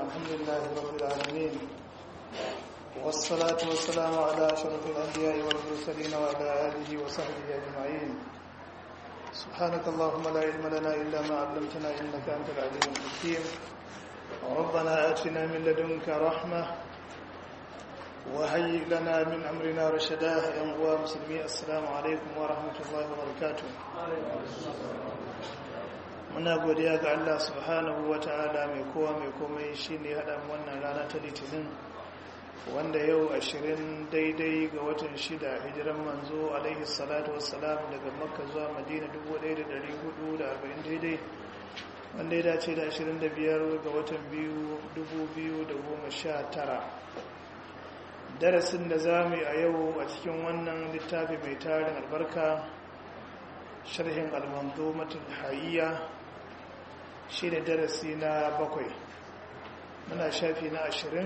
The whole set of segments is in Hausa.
الحمد لله رب العالمين والصلاة والسلام على أشرف الأنبياء والمرسلين وعلى آله وصحبه أجمعين سبحانك اللهم لا علم لنا إلا ما علمتنا إنك أنت العليم الحكيم ربنا آتنا من لدنك رحمة وهيئ لنا من أمرنا رشدا يا مسلمين السلام عليكم ورحمة الله وبركاته muna godiya ga Allah subhanahu wa ta'ala mai kowa mai komai shi ne haɗa wannan rana ta litinin wanda yau ashirin daidai ga watan shida hijiran manzo alaihi salatu wassalam daga makka zuwa madina 1440 daidai wanda ya dace da 25 ga watan biyu 2019 darasin da za mu yi a yau a cikin wannan littafi mai tarin albarka sharhin almanzomatul hayya shi ne darasi na bakwai muna shafi na ashirin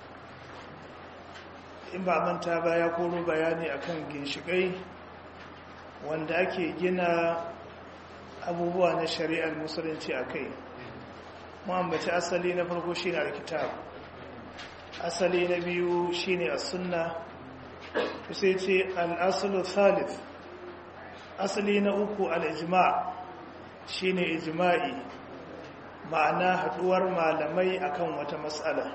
in ba manta ba ya koro bayani akan ginshikai wanda ake gina abubuwa na shari'ar musulunci a kai muhammaci asali na farko shi ne alkitab asali na biyu shi ne a sunna sai ce al'asulu thalith asali na uku al'ijima shi ne ijima'i ma'ana haduwar malamai akan wata matsala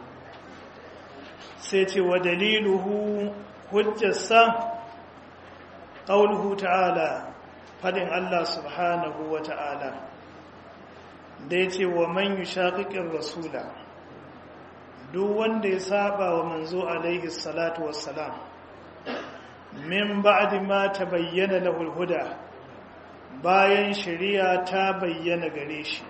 sai ce wa daliluhu hujjarsa ƙauluhu ta'ala fadin Allah subhanahu wa ta'ala da ya ce wa man yi shaƙiƙin rasula duk wanda ya saba wa manzo alaihi salatu wassalam min ba'di ma ta bayyana lahul huda bayan shari'a ta bayyana gare shi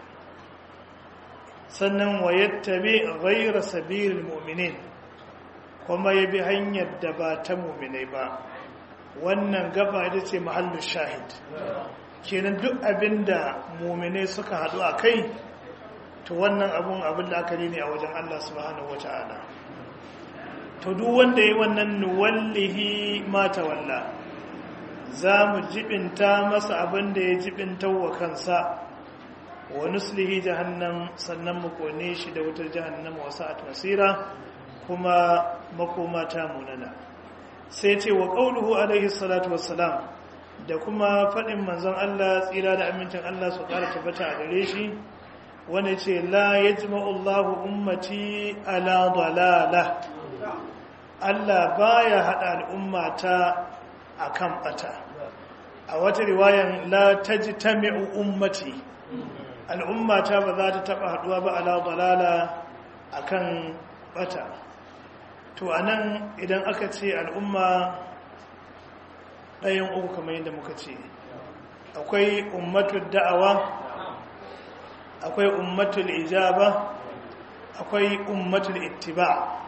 sannan wa yattabi ghayra sabilil mu'minin kuma ya bi hanyar da ba ta mu'minai ba wannan gaba ita ce mahallin shahid kenan duk abinda mu'minai suka hadu a kai to wannan abun abin la'akari ne a wajen Allah subhanahu wata'ala to duk wanda yi wannan nuwallihi mata walla za mu jibinta masa abin da ya jibinta wa kansa wa nuslihi jahannam sannan mu kone shi da wutar jahannam wa sa'at masira kuma makoma ta munana sai ce wa qauluhu alaihi salatu wassalam da kuma fadin manzon Allah tsira da amincin Allah su ƙara tabbata a gare shi wani ce la yajma'u Allahu ummati ala dalala Allah baya hada al'umma ta akan bata a wata riwayan la tajtami'u ummati al'ummata ba za ta taba haduwa ba ala dalala akan bata to anan idan aka ce al'umma ɗayan uku kamar yadda muka ce akwai ummatul da'awa akwai ummatul ijaba akwai ummatul ittiba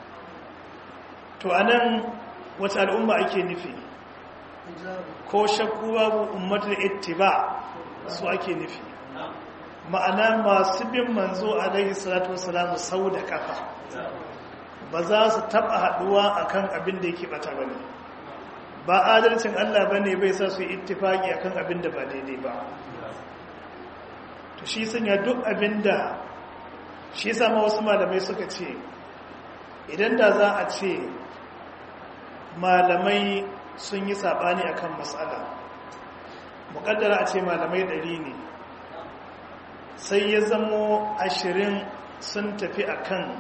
to anan wata al'umma ake nufi ko shakku babu ummatul ittiba su ake nufi ma'ana masu bin manzo alaihi salatu wasalam sau da kafa ba za su taba haduwa akan abin da yake bata bane ba adalcin Allah bane bai sa su ittifaki akan abin da ba daidai ba to shi sanya duk abin da shi sama wasu malamai suka ce idan da za a ce malamai sun yi sabani akan matsala mukaddara a ce malamai ɗari ne sai ya zamo ashirin sun tafi akan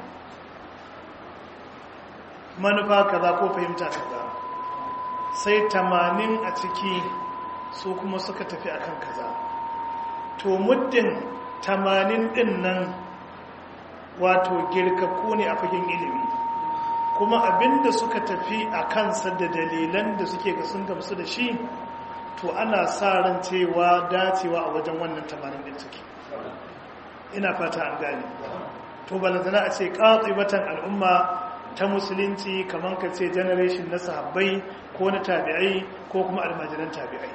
manufa kaza ko fahimta kaza sai tamanin a ciki su kuma suka tafi akan kaza to muddin tamanin din nan wato girkakku ne a fagen ilimi kuma abinda suka tafi a kansa da dalilan da suke ga sun gamsu da shi to ana sa ran cewa dacewa a wajen wannan tamanin din suke ina fata an gane to balantana a ce batan al'umma ta musulunci kamar ka ce generation na sahabbai ko na tabi'ai ko kuma almajiran tabi'ai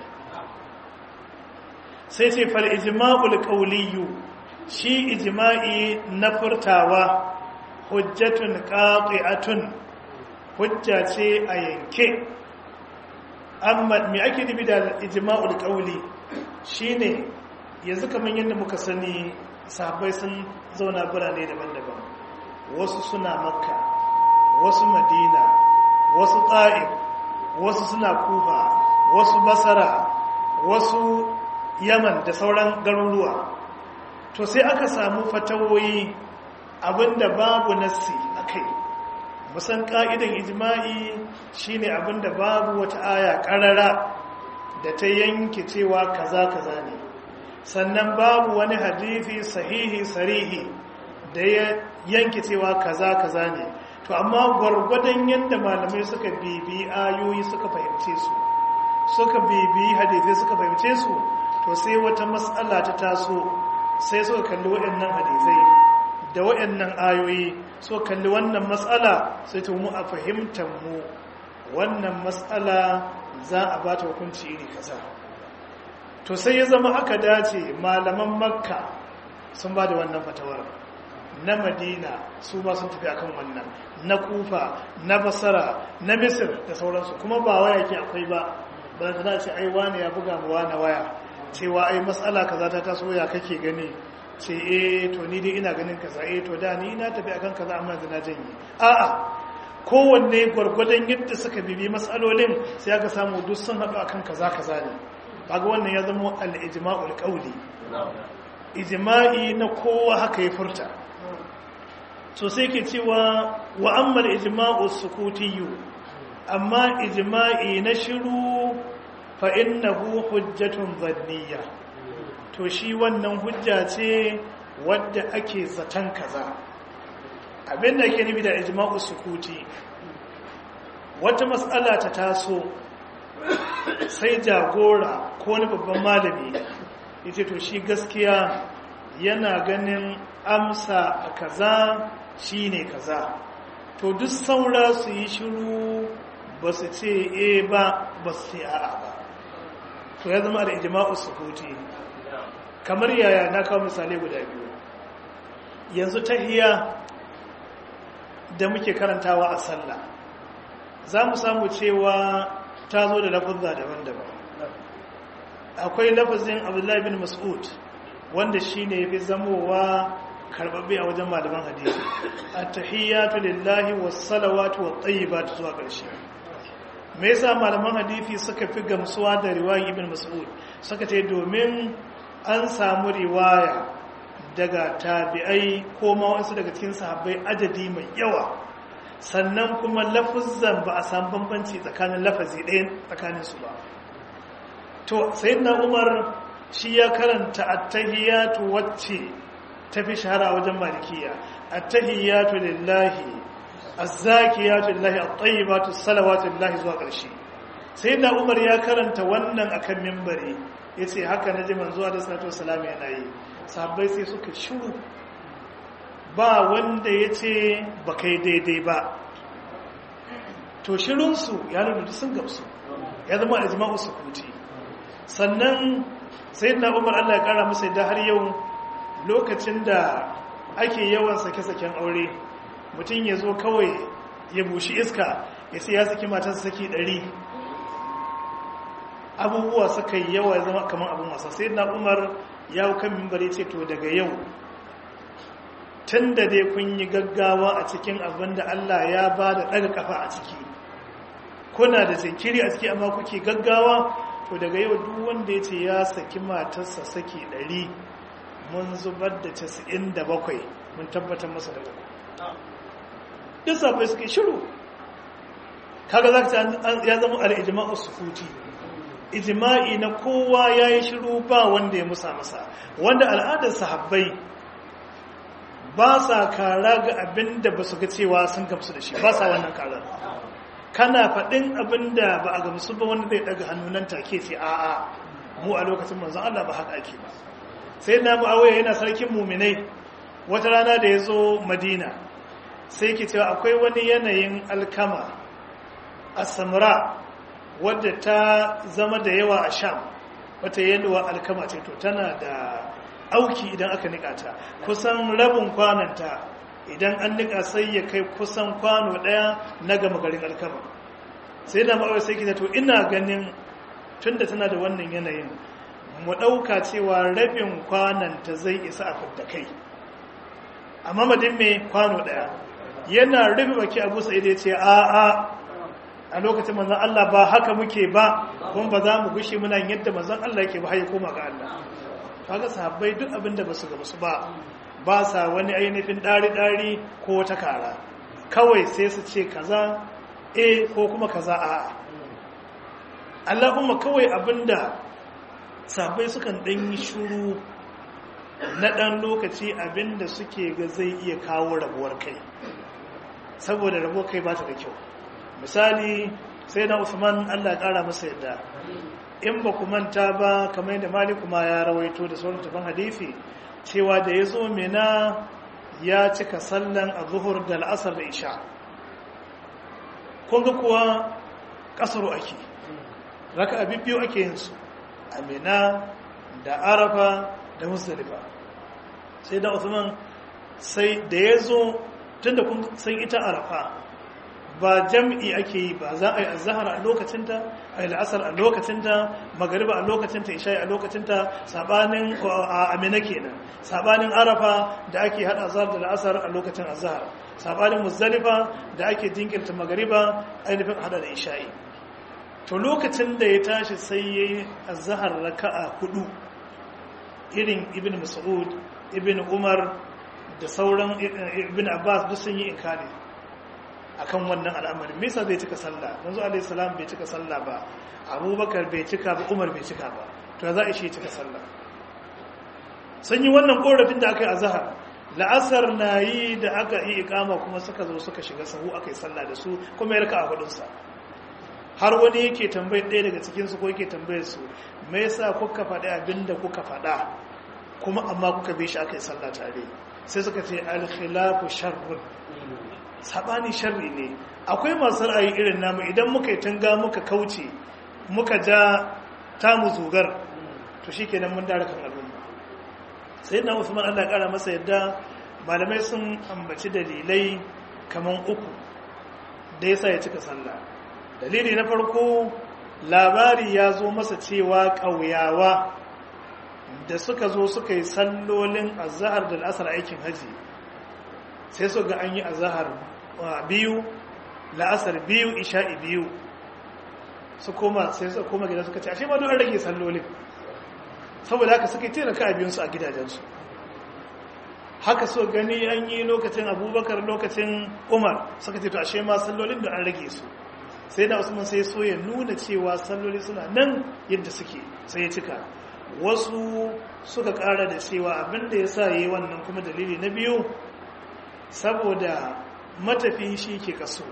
sai ce fal ijma'ul qawliyu shi ijma'i na furtawa hujjatun qati'atun hujja ce a yanke amma me ake nufi da ijma'ul qawli shine yanzu kamar yadda muka sani sahabbai sun zauna birane daban-daban wasu suna makka wasu madina wasu ta'ib wasu suna kufa wasu basara wasu yaman da sauran garuruwa to sai aka samu fatawoyi abinda babu nassi a kai musan ka'idan ijma'i shine abinda babu wata aya karara da ta yanke cewa kaza kaza ne sannan babu wani hadithi sahihi sarihi da ya yanke cewa kaza kaza ne to amma gwargwadon yadda malamai suka bibi ayoyi suka fahimce su suka bibi hadithi suka fahimce su to sai wata matsala ta taso sai suka kalli waɗannan hadithai da waɗannan ayoyi so kalli wannan matsala sai ta mu a fahimtar mu wannan matsala za a ba ta hukunci iri kaza to sai ya zama aka dace malaman makka sun ba da wannan fatawar na madina su ba sun tafi akan wannan na kufa na basara na misir da sauransu kuma ba waya ke akwai ba ba da ce ai wani ya buga mu wani waya cewa ai matsala kaza ta taso ya kake gani ce eh to ni dai ina ganin kaza eh to da ni ina tafi akan kaza amma yanzu na janye a'a kowanne gwargwadon yadda suka bibi matsalolin sai aka samu duk sun haɗu akan kaza kaza ne kaga wannan ya zama al-ijma'ul qawli ijma'i na kowa haka ya furta so sai ke cewa wa amma al-ijma'u sukutiyyu amma ijma'i na shiru fa innahu hujjatun dhanniyya to shi wannan hujja ce wadda ake zaton kaza abinda ake nufi da ijma'u sukuti wata matsala ta taso sai jagora ko wani babban malami yace to shi gaskiya yana ganin amsa a kaza shine kaza to duk saura su yi shiru ba su ce e ba ba su ce a'a ba to ya zama da ijma'u sukuti kamar yaya na kawo misalai guda biyu yanzu tahiya da muke karantawa a sallah za mu samu cewa ta zo da lafazza daban-daban akwai lafazin abdullahi bin mas'ud wanda shi ne ya fi zamowa karbabbe a wajen malaman hadisi at-tahiyyatu lillahi was-salawatu wat-tayyibatu zuwa ƙarshe me yasa malaman hadisi suka fi gamsuwa da riwayi ibn mas'ud suka ce domin an samu riwaya daga tabi'ai ko ma wasu daga cikin sahabbai adadi mai yawa sannan kuma lafuzan ba a samu bambanci tsakanin lafazi ɗaya tsakanin su ba to sayyidina umar shi ya karanta attahiyatu wacce ta fi shahara wajen malikiya attahiyatu lillahi azzakiyatu lillahi at-tayyibatu salawatu lillahi zuwa ƙarshe sayyidina umar ya karanta wannan akan minbari yace haka naji manzo da sallallahu alaihi wasallam yana yi sahabbai sai suka shiru ba wanda yace ba kai daidai ba to shirunsu ya nuna sun gamsu ya zama ijma'u sukuti sannan sai na umar allah ya kara masa da har yau lokacin da ake yawan sake-saken aure mutum ya zo kawai ya bushi iska ya sai ya saki matarsa saki ɗari abubuwa suka yi yawa ya zama kamar abin wasa sai na umar ya kan mimbari ce to daga yau tun da dai kun yi gaggawa a cikin abin da allah ya ba da ɗaga kafa a ciki kuna da jinkiri a ciki amma kuke gaggawa to daga yau duk wanda ya ce ya saki matarsa saki ɗari mun zubar da casa'in da bakwai mun tabbatar masa da uku duk safai suke shiru kaga za ka ya zama al'ijima'u sukuti ijima'i na kowa ya yi shiru ba wanda ya musa masa wanda al'adar sahabbai ba sa kara ga abin da ba su ga cewa sun gamsu da shi ba sa wannan karar kana faɗin abin da ba a gamsu ba wanda zai ɗaga hannunan take ce a'a mu a lokacin manzon Allah ba haka ake ba sai na mu'awiya yana sarkin muminai wata rana da ya zo madina sai ke cewa akwai wani yanayin alkama a samra wadda ta zama da yawa a sham wata yalwa alkama ce to tana da auki idan aka nika ta kusan rabin kwananta idan an nika sai ya kai kusan kwano daya na gama garin alkama sai da ma'awar sai kita to ina ganin tunda tana da wannan yanayin mu ɗauka cewa rabin kwananta zai isa a fidda kai a mamadin mai kwano ɗaya yana rufe baki abu sa'id ya ce a a a lokacin manzan Allah ba haka muke ba kuma ba za mu gushe muna yadda manzan Allah yake ba har ya koma ga Allah kaga sahabbai duk abin da basu gamsu ba ba sa wani ainihin ɗari-ɗari ko wata kara kawai sai su ce kaza e ko kuma kaza a Allahumma kawai abinda sahabbai sukan ɗan yi shuru na ɗan lokaci abinda suke ga zai iya kawo rabuwar kai saboda rabuwar kai ba ta da kyau misali sai na Usman Allah ƙara masa yadda in ba ku manta ba kamar yadda maliku ma ya rawaito da sauran tafan hadisi cewa da ya zo mina ya cika sallan a zuhur da al'asar da isha kunga kuwa kasaro ake raka abin biyu ake yin su a mina da arafa da musdalifa sai da usman sai da ya zo tun da kun san ita arafa ba jam'i ake yi ba za a yi azahar a lokacinta a yi la'asar a lokacinta magariba a lokacinta isha'i a lokacinta sabanin amina kenan sabanin arafa da ake hada azahar da la'asar a lokacin azahar sabanin muzdalifa da ake jinkirta magariba ainihin hada da isha'i to lokacin da ya tashi sai ya yi azahar raka'a hudu irin ibn mas'ud ibn umar da sauran ibn abbas duk sun yi inkari akan wannan al'amarin me yasa bai cika sallah manzo alaihi salam bai cika sallah ba abubakar bai cika ba umar bai cika ba to za a shi cika sallah sun yi wannan korafin da aka yi a zahar la'asar na yi da aka yi ikama kuma suka zo suka shiga sahu aka yi sallah da su kuma ya raka a hudunsa har wani yake tambayar ɗaya daga cikinsu ko yake tambayar su me yasa kuka faɗi abin da kuka faɗa kuma amma kuka bi shi aka yi sallah tare sai suka ce al-khilafu sharrun sabani sharri ne akwai masu ra'ayi irin namu idan muka yi tanga muka kauce muka ja tamu zugar to shikenan mun dara kan al'umma sai na Usman Allah kara masa yadda malamai sun ambaci dalilai kaman uku da yasa ya cika sallah dalili na farko labari ya zo masa cewa ƙauyawa da suka zo suka yi sallolin azhar da al'asar aikin haji sai su ga an yi azhar biyu la'asar biyu isha'i biyu su koma sai su koma gida suka ce ashe ma don an rage sallolin saboda haka suka yi taimaka a biyunsu a gidajensu haka so gani an yi lokacin abubakar lokacin umar suka ce to ashe ma sallolin da an rage su sai da usman sai so ya nuna cewa salloli suna nan yadda suke sai ya cika wasu suka kara da cewa abinda ya sa yi wannan kuma dalili na biyu saboda matafi shi ke kaso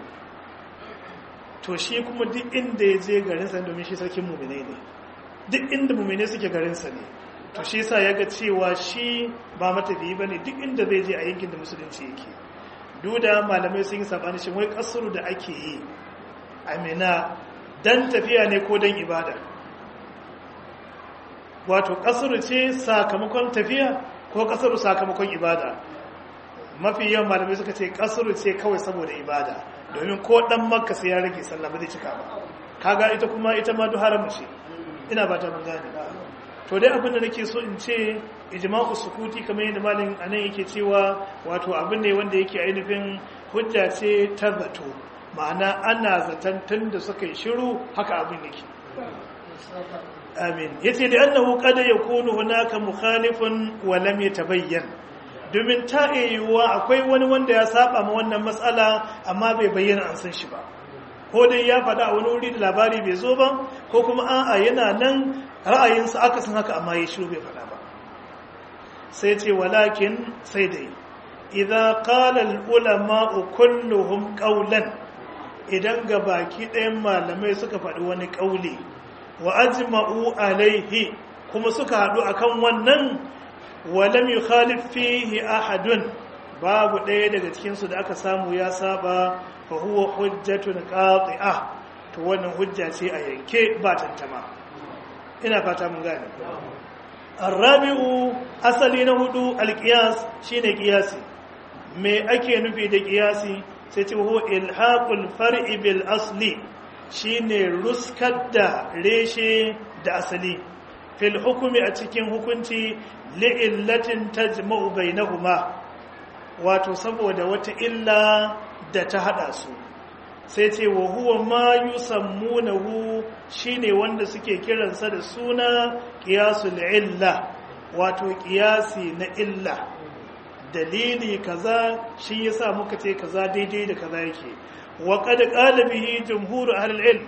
to shi kuma duk inda ya je garinsa domin shi sarkin mummune ne duk inda mummune suke garinsa ne to shi sa ya ga cewa shi ba matafi ba ne duk inda zai je a yankin da musulunci yake duda malamai sun yi sabani shi wai kasuru da ake yi amina dan tafiya ne ko dan ibada wato kasuru ce sakamakon tafiya ko kasuru sakamakon ibada mafi yawan malamai suka ce kasuru ce kawai saboda ibada domin ko dan makka sai ya rage sallah ba zai cika ba kaga ita kuma ita ma duhara mace ina ba ta mun gane to dai abin da nake so in ce ijma'u sukuti kamar yadda malin anan yake cewa wato abin ne wanda yake ainihin hujja ce ta zato ma'ana ana zaton tun da suka yi shiru haka abin yake amin yace da annahu qad yakunu hunaka mukhalifun wa lam yatabayyan domin ta yiwuwa akwai wani wanda ya saba ma wannan matsala amma bai bayyana an san shi ba ko dai ya faɗa a wani wuri da labari bai zo ba ko kuma a'a yana nan ra'ayinsa aka san haka amma ya shiru bai faɗa ba sai ce walakin sai dai idza qala al ulama kulluhum qawlan idan ga baki ɗayan malamai suka faɗi wani ƙauli wa ajma'u alaihi kuma suka haɗu akan wannan walam yukhalif fihi ahadun babu ɗaya daga cikin su da aka samu ya saba fa huwa hujjatun qati'ah to wannan hujja ce a yanke ba tantama ina fata mun gane arabi'u asali na hudu alqiyas shine qiyasi me ake nufi da qiyasi sai ce huwa ilhaqul far'i bil asli shine ruskar da reshe da asali fil hukumi a cikin hukunci li'illatin tajma'u bainahuma wato saboda wata illa da ta hada su sai ce wa huwa ma yusammunahu shine wanda suke kiransa da suna qiyasul illa wato qiyasi na illa dalili kaza shi yasa muka ce kaza daidai da kaza yake wa qad qala bihi jumhur ahli ilm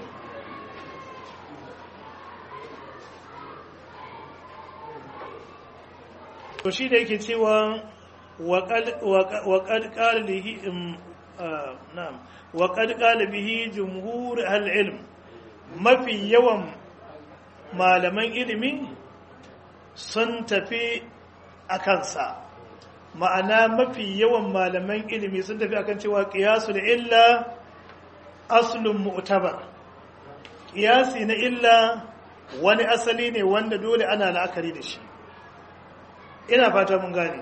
to shi da yake cewa wa qad qala bihi na'am wa qad qala bihi jumhur ahli ilm mafi yawan malaman ilimi sun tafi a kansa ma'ana mafi yawan malaman ilimi sun tafi akan cewa qiyasul illa aslun mu'tabar qiyasi na illa wani asali ne wanda dole ana la'akari da shi ina fata mun gane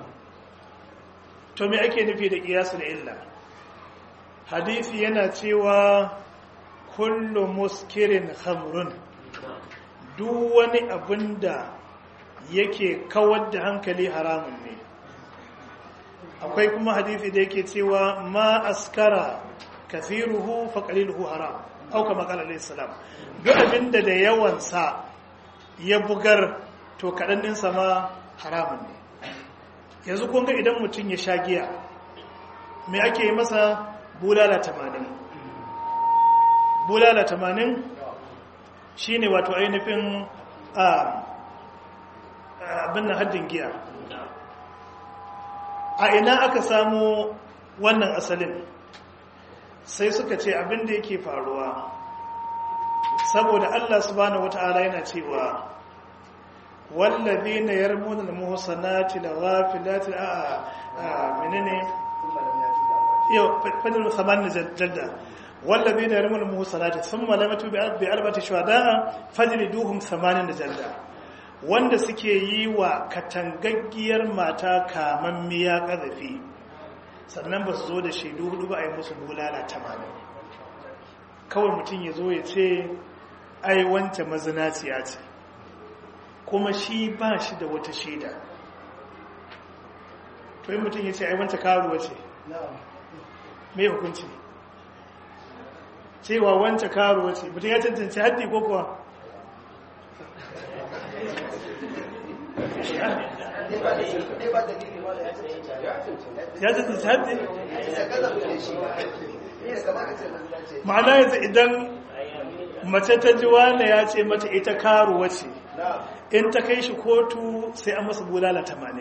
to me ake nufi da qiyasul illa hadisi yana cewa kullu muskirin khamrun duk wani abinda yake kawar da hankali haramun ne akwai kuma hadisi da yake cewa ma askara kafiruhu fa qaliluhu haram au kama qala alayhi salam duk abinda da yawan sa ya bugar to kadan din sa ma haramun ne yanzu kun ga idan mutum ya sha giya me ake yi masa bulala 80 bulala 80 shine wato ainihin abin nan haddin giya a ina aka samu wannan asalin sai suka ce abin da yake faruwa saboda Allah subhanahu wata'ala yana cewa wallazina yarmuna al-muhsanati al-ghafilati a menene yau fadin saman jadda wallazina yarmuna al-muhsanati thumma lam yatu bi arba'ati shuhada'a fajliduhum 80 jadda wanda suke yi wa katangaggiyar mata kamammiya ƙazafi sannan ba su zo da shaidu hudu ba a yi musu bulala tamanin kawai mutum ya zo ya ce ai wance mazinaciya ce kuma shi ba shi da wata shaida to yi mutum ya ce ai wance karuwa ce mai hukunci cewa wance karuwa ce mutum ya cancanci haddi ko kuwa ya ce haddi ma'ana yanzu idan mace ta ji wane ya ce mata ita karuwa ce in ta kai shi kotu sai an masa bulala tamanin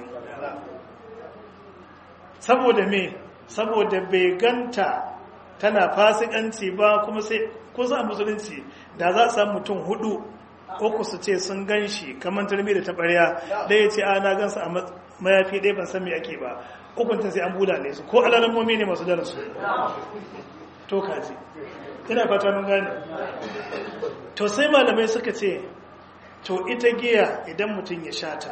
saboda me saboda bai ganta tana fasikanci ba kuma sai kusa a musulunci da za a samu mutum hudu uku su ce sun gan shi kamar turmi da taɓarya ɗaya ce ana gansa a mayafi ɗaya ban san me ake ba hukuntun sai an bulale su ko alamomi ne masu darasu to kaji ina fata mun gane to sai malamai suka ce to ita giya idan mutum ya shata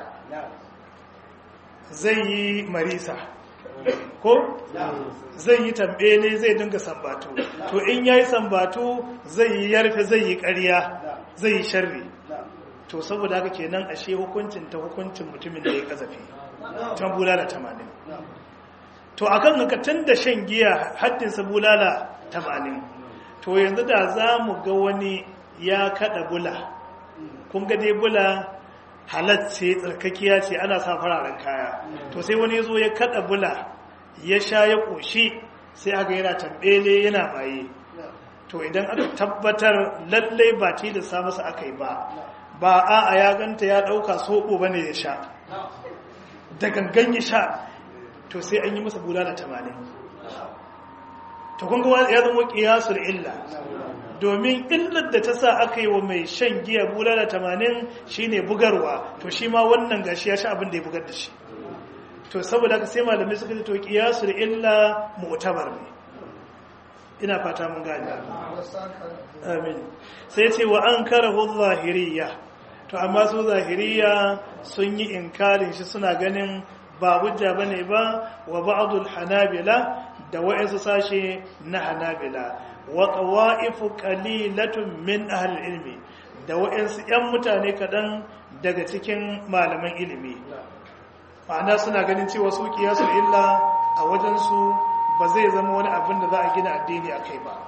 zai yi marisa ko zai yi tambele zai dinga sambatu to in ya yi sambatu zai yi yarfe zai yi ƙarya zai yi sharri to saboda haka kenan ashe hukuncin ta hukuncin mutumin da ya kazafi ta bulala tamanin to akan haka tun da shan giya haddinsa bulala tamanin to yanzu da za mu ga wani ya kada bula kun ga dai bula halacce tsarkakiya ce ana sa fararen kaya to sai wani zo ya kada bula ya sha ya koshi sai aka yana tambele yana maye to idan aka tabbatar lallai ba tilasta masa aka yi ba ba a a ya ganta ya dauka soɓo bane ya sha da gangan ya sha to sai an yi masa bulala tamanin to kun ga ya zama kiyasul illa domin illar da ta sa aka yi wa mai shan giya bulala tamanin shine bugarwa to shi ma wannan gashi ya sha abin da ya bugar da shi to saboda haka sai malamai suka ce to kiyasul illa mu'tabar ne ina fata mun gane amin sai ce wa an karahu zahiriya to amma su zahiriya sun yi inkarin shi suna ganin ba hujja bane ba wa ba'dul hanabila da wa'insu sashe na hanabila wa qawa'ifu qalilatun min ahli ilmi da waɗansu 'yan mutane kaɗan daga cikin malaman ilimi ma'ana suna ganin cewa su kiyasul illa a wajensu ba zai zama wani abin da za a gina addini a kai ba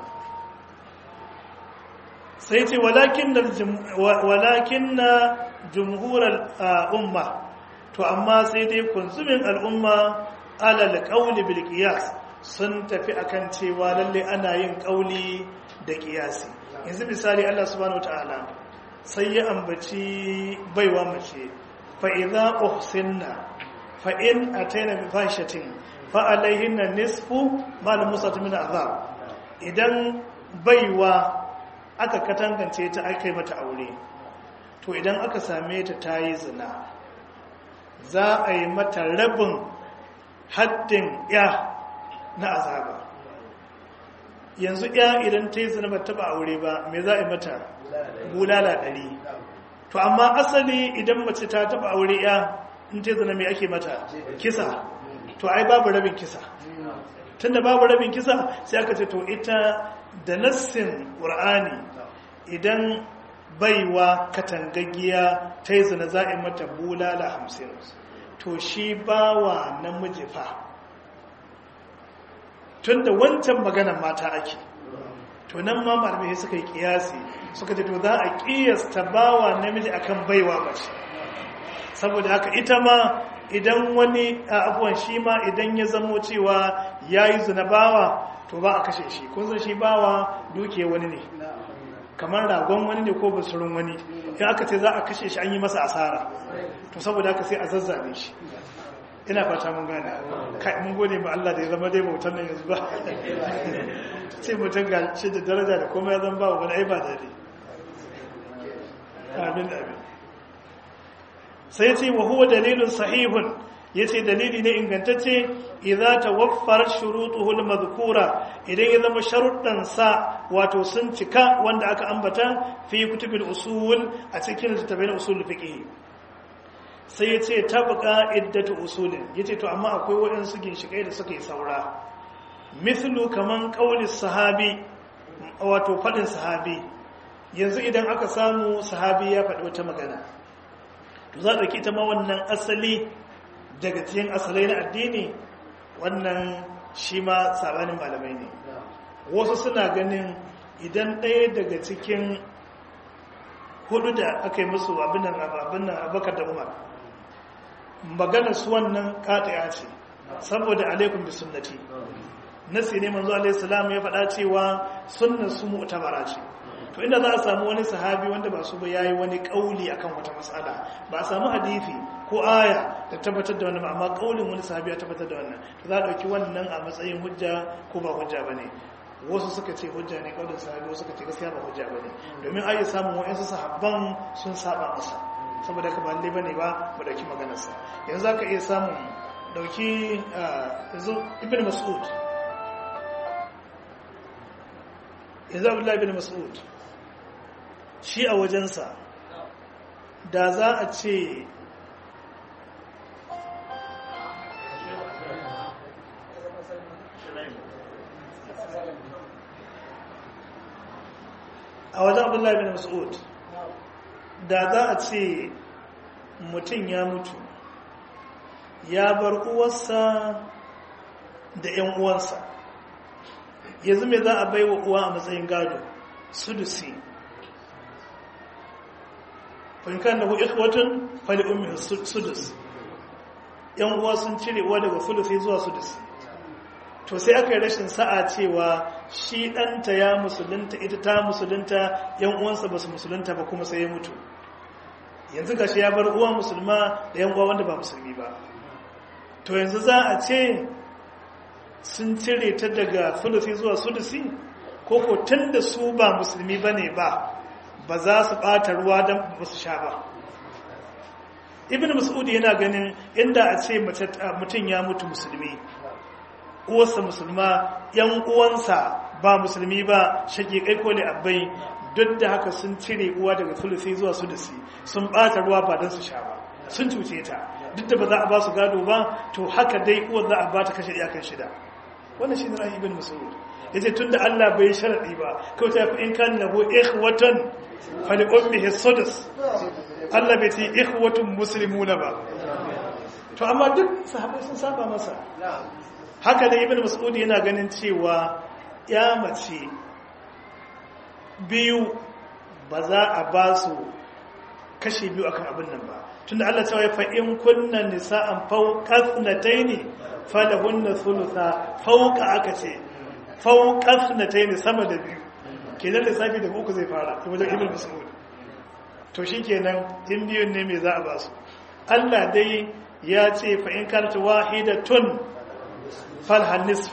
sai ce walakin na jumhurar umma to amma sai dai kunzumin al'umma alal ƙauli bil qiyas sun tafi akan cewa lalle ana yin ƙauli da ƙiyasi yanzu misali Allah subhanahu wataala sai ya ambaci baiwa mace fa idza uhsinna fa in ataina bi fashatin fa alaihinna nisfu mal musat min azab idan baiwa aka katangance ta aka yi mata aure to idan aka same ta tayi zina za a yi mata rabin haddin ya na azaba yanzu ya idan ta yi zina ba taba aure ba me za a yi mata bulala ɗari to amma asali idan mace ta taba aure ya in ta yi zina me ake mata kisa to ai babu rabin kisa tunda babu rabin kisa sai aka ce to ita da nassin ƙur'ani idan baiwa katangaggiya ta yi zina za a yi mata bulala hamsin to shi bawa namiji fa tun da wancan maganan mata ake to nan ma malamai suka yi kiyasi suka ce to za a kiyasta bawa namiji akan baiwa mace saboda haka ita ma idan wani abuwan shi ma idan ya zamo cewa ya yi zina bawa to ba a kashe shi kun san shi bawa duke wani ne kamar ragon wani ne ko basurin wani in aka ce za a kashe shi an yi masa asara to saboda haka sai a zazzabe shi ina fata mun gane kai mun gode ma Allah da ya zama dai bautan nan yanzu ba sai mutum ga shi da daraja da kuma ya zama ba wani ai ba dare amin amin sai ya ce wa huwa dalilun sahihun yace dalili ne ingantacce idza tawaffar shurutuhu al-madhkura idan ya zama sharuɗan sa wato sun cika wanda aka ambata fi kutubil usul a cikin littafin usul fiqh sai yace tabqa iddatu usulin yace to amma akwai waɗansu ginshikai da suka yi saura mithlu kaman qauli sahabi wato fadin sahabi yanzu idan aka samu sahabi ya faɗi wata magana to za a ɗauki ita ma wannan asali daga cikin asalai na addini wannan shi ma sabanin malamai ne wasu suna ganin idan ɗaya daga cikin hudu da aka yi musu abin abakar da umar magana su wannan kataya ce saboda alaikun bi sunnati nasi ne manzo alaihi salam ya faɗa cewa sunnar su mu'tabara ce to inda za a samu wani sahabi wanda ba su ba yayi wani kauli akan wata matsala ba a samu hadisi ko aya da tabbatar da wannan amma kaulin wani sahabi ya tabbatar da wannan to za a dauki wannan a matsayin hujja ko ba hujja bane wasu suka ce hujja ne kaulin sahabi wasu suka ce gaskiya ba hujja bane domin ai samun wa'ansu sahabban sun saba masa saboda ka ba lalle bane ba mu dauki maganar sa yanzu zaka iya samun dauki yanzu ibn mas'ud yanzu abdullahi ibn mas'ud shi a wajensa da za a ce a wajen abdullahi bin mas'ud da za a ce mutum ya mutu ya bar uwarsa da 'yan uwansa yanzu mai za a bai wa uwa a matsayin gado sudusi fahimkan da hu'ik watan fali umar sudus yan uwa sun cire uwa daga sulusi zuwa sudusi to sai aka yi rashin sa'a cewa shi ɗanta ya musulunta ita ta musulunta yan uwansa ba su musulunta ba kuma sai ya mutu yanzu gashi ya bar uwa musulma da yan uwa wanda ba musulmi ba to yanzu za a ce sun cire ta daga sulusi zuwa sulusi ko ko tun da su ba musulmi ba ne ba ba za su ɓata ruwa don ba su sha ba ibn mas'ud yana ganin inda a ce mutum ya mutu musulmi uwarsa musulma yan uwansa ba musulmi ba shaƙiƙai ko ne abai duk da haka sun cire uwa daga sulusi zuwa sulusi sun ɓata ruwa ba don su sha ba sun cuce ta duk da ba za a ba su gado ba to haka dai uwar za a ba ta kashe iyakan shida wannan shi ne ra'ayi ibn mas'ud yace tunda Allah bai sharadi ba kawai ta fi in kan lahu ikhwatan fali ummihi sudus Allah bai ce ikhwatun muslimuna ba to amma duk sahabbai sun saba masa haka da ibn mas'ud yana ganin cewa ya mace biyu ba za a ba su kashe biyu akan abin nan ba tunda Allah cewa fa in kunna nisa'an fawqa thnatayn falahunna thulutha fawqa aka ce fawqa thnatayn sama da biyu kenan lissafi da uku zai fara wajen ibn mas'ud to shikenan in biyun ne me za a ba su Allah dai ya ce fa in kanat wahidatun falhan nisf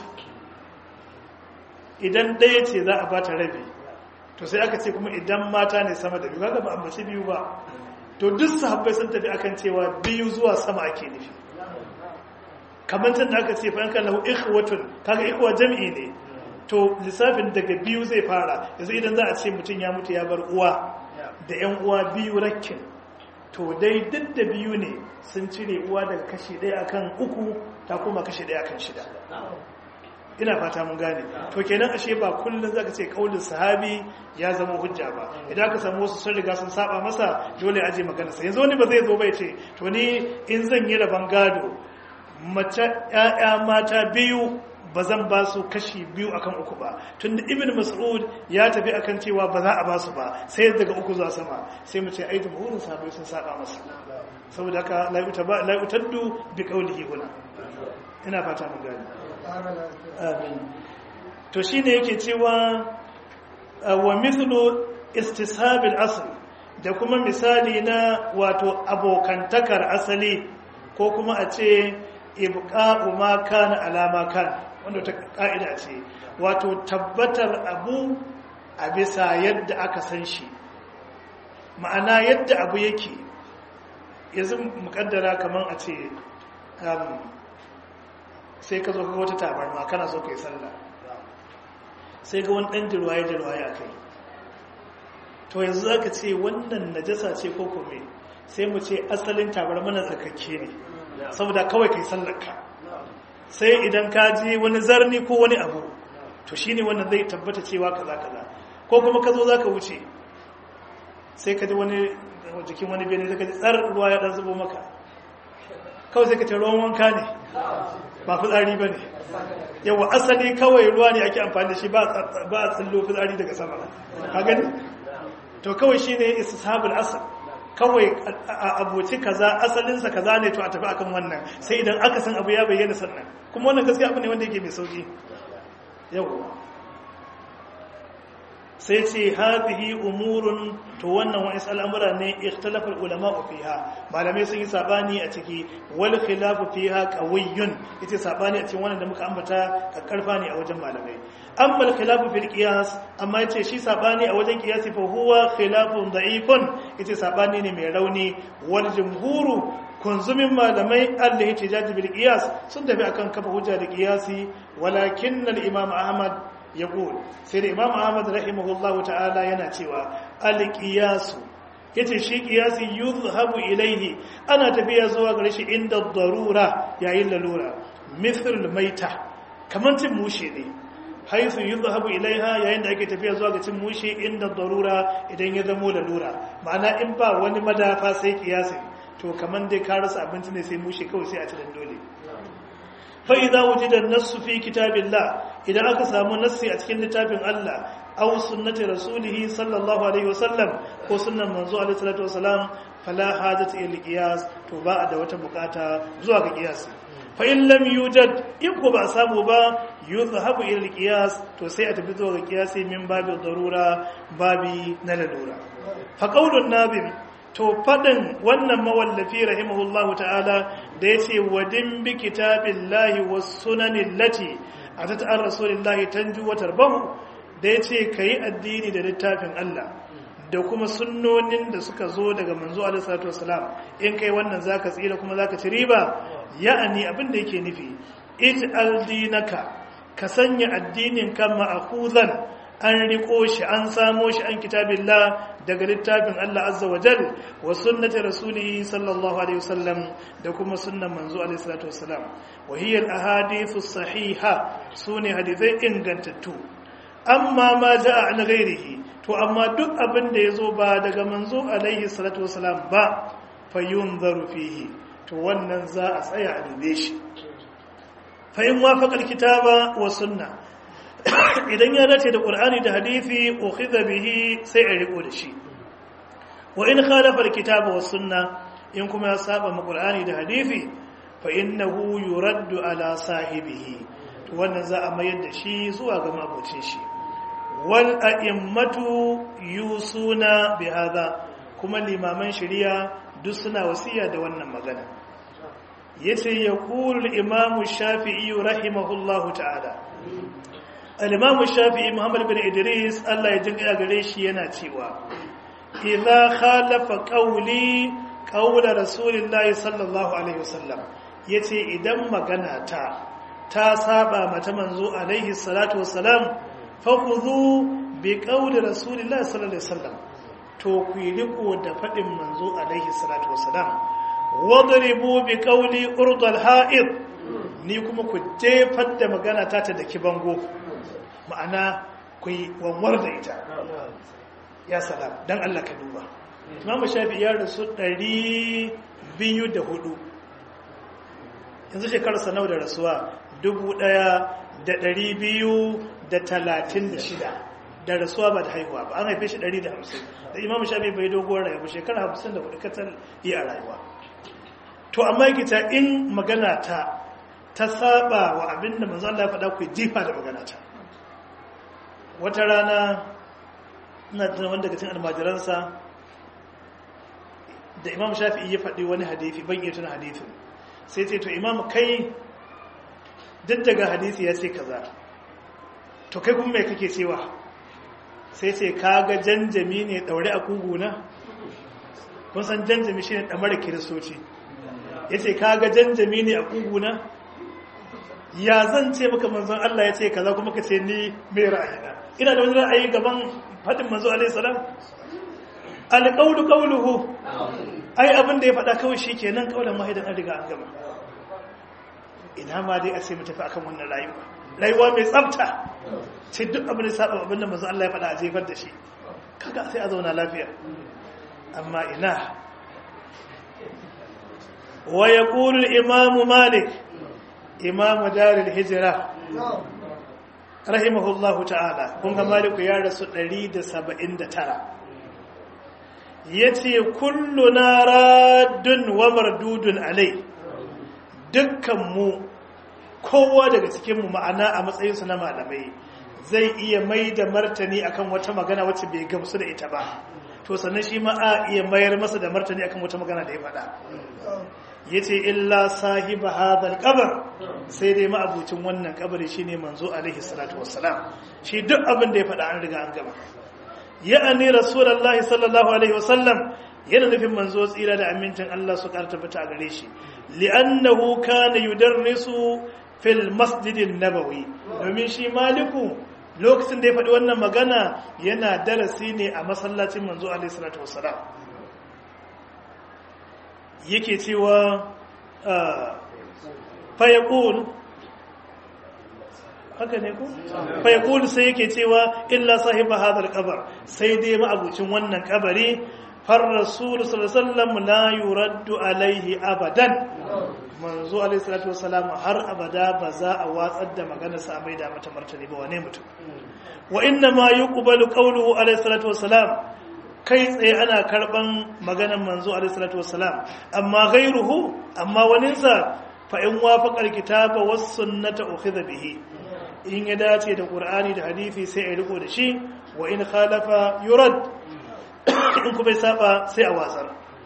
idan ɗaya ce za a bata rabi to sai aka ce kuma idan mata ne sama da biyu kaga ba ambaci biyu ba to duk sahabbai sun tafi akan cewa biyu zuwa sama ake nufi kamar tun da aka ce fa kan lahu ikhwatun kaga ikhwa jam'i ne to lissafin daga biyu zai fara yanzu idan za a ce mutum ya mutu ya bar uwa da yan uwa biyu rakkin to dai duk da biyu ne sun cire uwa daga kashi ɗaya akan uku ta kuma kashi ɗaya akan shida ina fata mun gane to kenan ashe ba kullun zaka ce kaulin sahabi ya zama hujja ba idan aka samu wasu sun riga sun saba masa dole aje magana sa yanzu wani ba zai zo bai ce to ni in zan yi rabon gado mace ƴaƴa mata biyu ba zan ba su kashi biyu akan uku ba tunda ibn mas'ud ya tafi akan cewa ba za a ba su ba sai daga uku zuwa sama sai mu ce ai jumhurin sahabbai sun saba masa saboda haka la yutaddu bi qawlihi huna ina fata mun gane amin to shine yake cewa wa mithlu istisab al-asl da kuma misali na wato abokantakar asali ko kuma a ce ibqa'u ma kana alama kan wanda ta ka'ida ce wato tabbatar abu a bisa yadda aka san shi ma'ana yadda abu yake yanzu mukaddara kaman a ce sai ka zo ka wata tabarma kana so ka yi sallah sai ga wani ɗan jirwaye jirwaye a kai to yanzu za ka ce wannan najasa ce ko kome sai mu ce asalin tabarma na tsakakke ne saboda kawai ka yi sallarka sai idan ka ji wani zarni ko wani abu to shi ne wannan zai tabbata cewa kaza kaza ko kuma ka zo za ka wuce sai ka ji wani jikin wani bene sai ka ji tsar ruwa ya ɗan zubo maka kawai sai ka ce ruwan wanka ne ba fitsari ba ne yawa asali kawai ruwa ne ake amfani da shi ba a tsallo fitsari daga sama ka gani to kawai shi ne istishabul asal kawai a abuci kaza asalinsa kaza ne to a tafi akan wannan sai idan aka san abu ya bayyana sannan kuma wannan gaskiya abu ne wanda yake mai sauki yawa sai ce hadhihi umurun to wannan wa'is al'amura ne ikhtalafa ulama fiha malamai sun yi sabani a ciki wal khilafu fiha qawiyyun yace sabani a cikin wannan da muka ambata kakkarfa ne a wajen malamai amma al khilafu fil qiyas amma yace shi sabani a wajen qiyasi fa huwa khilafun da'ifun yace sabani ne mai rauni wal jumhuru kunzumin malamai Allah ya tijaji bil qiyas sun tafi akan kafa hujja da qiyasi walakin al imam ahmad yaqul sai da imam ahmad rahimahullahu ta'ala yana cewa al-qiyas yace shi qiyasi yuzhabu ilayhi ana tafiya zuwa gare shi inda darura yayin lalura mithl maita kaman cin mushe ne haisu yuzhabu ilaiha yayin da ake tafiya zuwa ga cin mushe inda darura idan ya zamo lalura ma'ana in ba wani madafa sai qiyasi to kaman dai ka rasa abinci ne sai mushe kawai sai a ci dan dole fa'iza wujidar nassu fi kitabillah idan aka samu nassi a cikin littafin Allah aw sunnati rasulihi sallallahu alaihi wasallam ko sunnan manzo alaihi salatu wasalam fala hajata ila qiyas to ba da wata bukata zuwa ga qiyas fa in lam yujad in ko ba samu ba yuzhabu ila qiyas to sai a tafi zuwa ga qiyasi min babu darura babi na lalura fa qaulun nabim to faɗin wannan mawallafi rahimahullahu ta'ala da ya ce wadin bi kitabin lahi wa sunanin lati a ta ta'ar rasulillahi tanju wa tarbahu da ya ce ka yi addini da littafin Allah da kuma sunnonin da suka zo daga manzo alisatu wasalam in kai wannan zaka tsira kuma zaka ci riba ya'ani abin da yake nufi ij'al dinaka ka sanya addinin kan ma'khuzan an riko shi an samo shi an kitabillah daga littafin Allah azza wa jal wa sunnati rasulihi sallallahu alaihi wasallam da kuma sunnan manzo alaihi salatu wasalam wa hiya al ahadithu sahiha sune hadithai ingantattu amma ma jaa an ghairihi to amma duk abin da yazo ba daga manzo alaihi salatu wasalam ba fayunzaru fihi to wannan za a tsaya a dube shi fa in wafaqa al kitaba wa sunna idan ya dace da ƙur'ani da hadithi ukhidha bihi sai a riko da shi wa in khalafa alkitaba was sunna in kuma ya saba ma ƙur'ani da hadithi fa innahu yuraddu ala sahibihi to wannan za a mayar da shi zuwa ga mabocin shi wal a'immatu yusuna bi hadha kuma limaman shari'a duk suna wasiya da wannan magana yace yaqulu al-imam shafi'i rahimahullahu ta'ala al-imam shafi'i muhammad bin idris Allah ya jinka gare shi yana cewa idza khalafa qawli qawla rasulillahi sallallahu alaihi wasallam yace idan magana ta ta saba mata manzo alaihi salatu wassalam fakhudhu bi qawli rasulillahi sallallahu alaihi wasallam to ku yi riko da fadin manzo alaihi salatu wassalam wadribu bi qawli urdal ha'id ni kuma ku jefar da magana ta ta daki bango ma'ana ku yi wanwar da ita ya salam don Allah ka duba imamu shafi ya rasu 204 yanzu shekararsa nau da rasuwa 1236 da rasuwa ba da haihuwa ba an haife shi 150 da imamu shafi bai doguwar rayuwa shekara 54 katal yi a rayuwa to amma gita in magana ta ta saba wa abinda manzo Allah ya faɗa ku jifa da magana ta wata rana ina tuna wanda daga cikin almajiransa da imam shafi'i ya faɗi wani hadithi ban iya tuna hadithin sai ce to imam kai duk daga hadithi ya ce kaza to kai kuma mai kake cewa sai ce kaga janjami ne daure a kuguna kun san janjami shine damar kiristoci ya ce kaga janjami ne a kuguna ya zan ce maka manzon Allah ya ce kaza kuma ka ce ni mai ra'ayina ina da wani ra'ayi gaban faɗin manzo alaihi salam alqawlu qawluhu ai abin da ya faɗa kawai shikenan kaulan wahidan an riga an gama ina ma dai a ce mu tafi akan wannan rayuwa rayuwa mai tsafta ce duk abin da saba abin da manzo Allah ya faɗa a jefar da shi kaga sai a zauna lafiya amma ina wa yaqulu al-imam malik imamu daril hijira rahimahullahu ta'ala kun ga maliku ya rasu 179 yace kullu raddun wa mardudun alai dukkan mu kowa daga cikin mu ma'ana a matsayin su na malamai zai iya mai da martani akan wata magana wacce bai gamsu da ita ba to sannan shi ma a iya mayar masa da martani akan wata magana da ya faɗa yace illa sahiba hadal qabr sai dai ma'abucin wannan kabari shine manzo alaihi salatu wassalam shi duk abin da ya faɗa an riga an gama ya'ani rasulullahi sallallahu alaihi wasallam yana nufin manzo tsira da amincin Allah su karta fita a gare shi li'annahu kana yudarrisu fil masjidin nabawi domin shi maliku lokacin da ya faɗi wannan magana yana darasi ne a masallacin manzo alaihi salatu wassalam yake cewa fayakul haka ne ku fayakul sai yake cewa illa sahiba hadar kabar sai dai ma'abucin wannan kabari far rasul sallallahu la yuraddu alaihi abadan manzo alaihi salatu wassalam har abada ba za a watsar da maganar sa mai da mata martani ba wane mutum wa inna ma yuqbalu qawluhu alaihi salatu wassalam kai tsaye ana karban maganan manzo alaihi salatu wassalam amma ghairuhu amma waninsa fa in wafaqa alkitaba was sunnata ukhidha bihi in ya dace da qur'ani da hadisi sai a riko da shi wa in khalafa yurad in kuma saba sai a watsar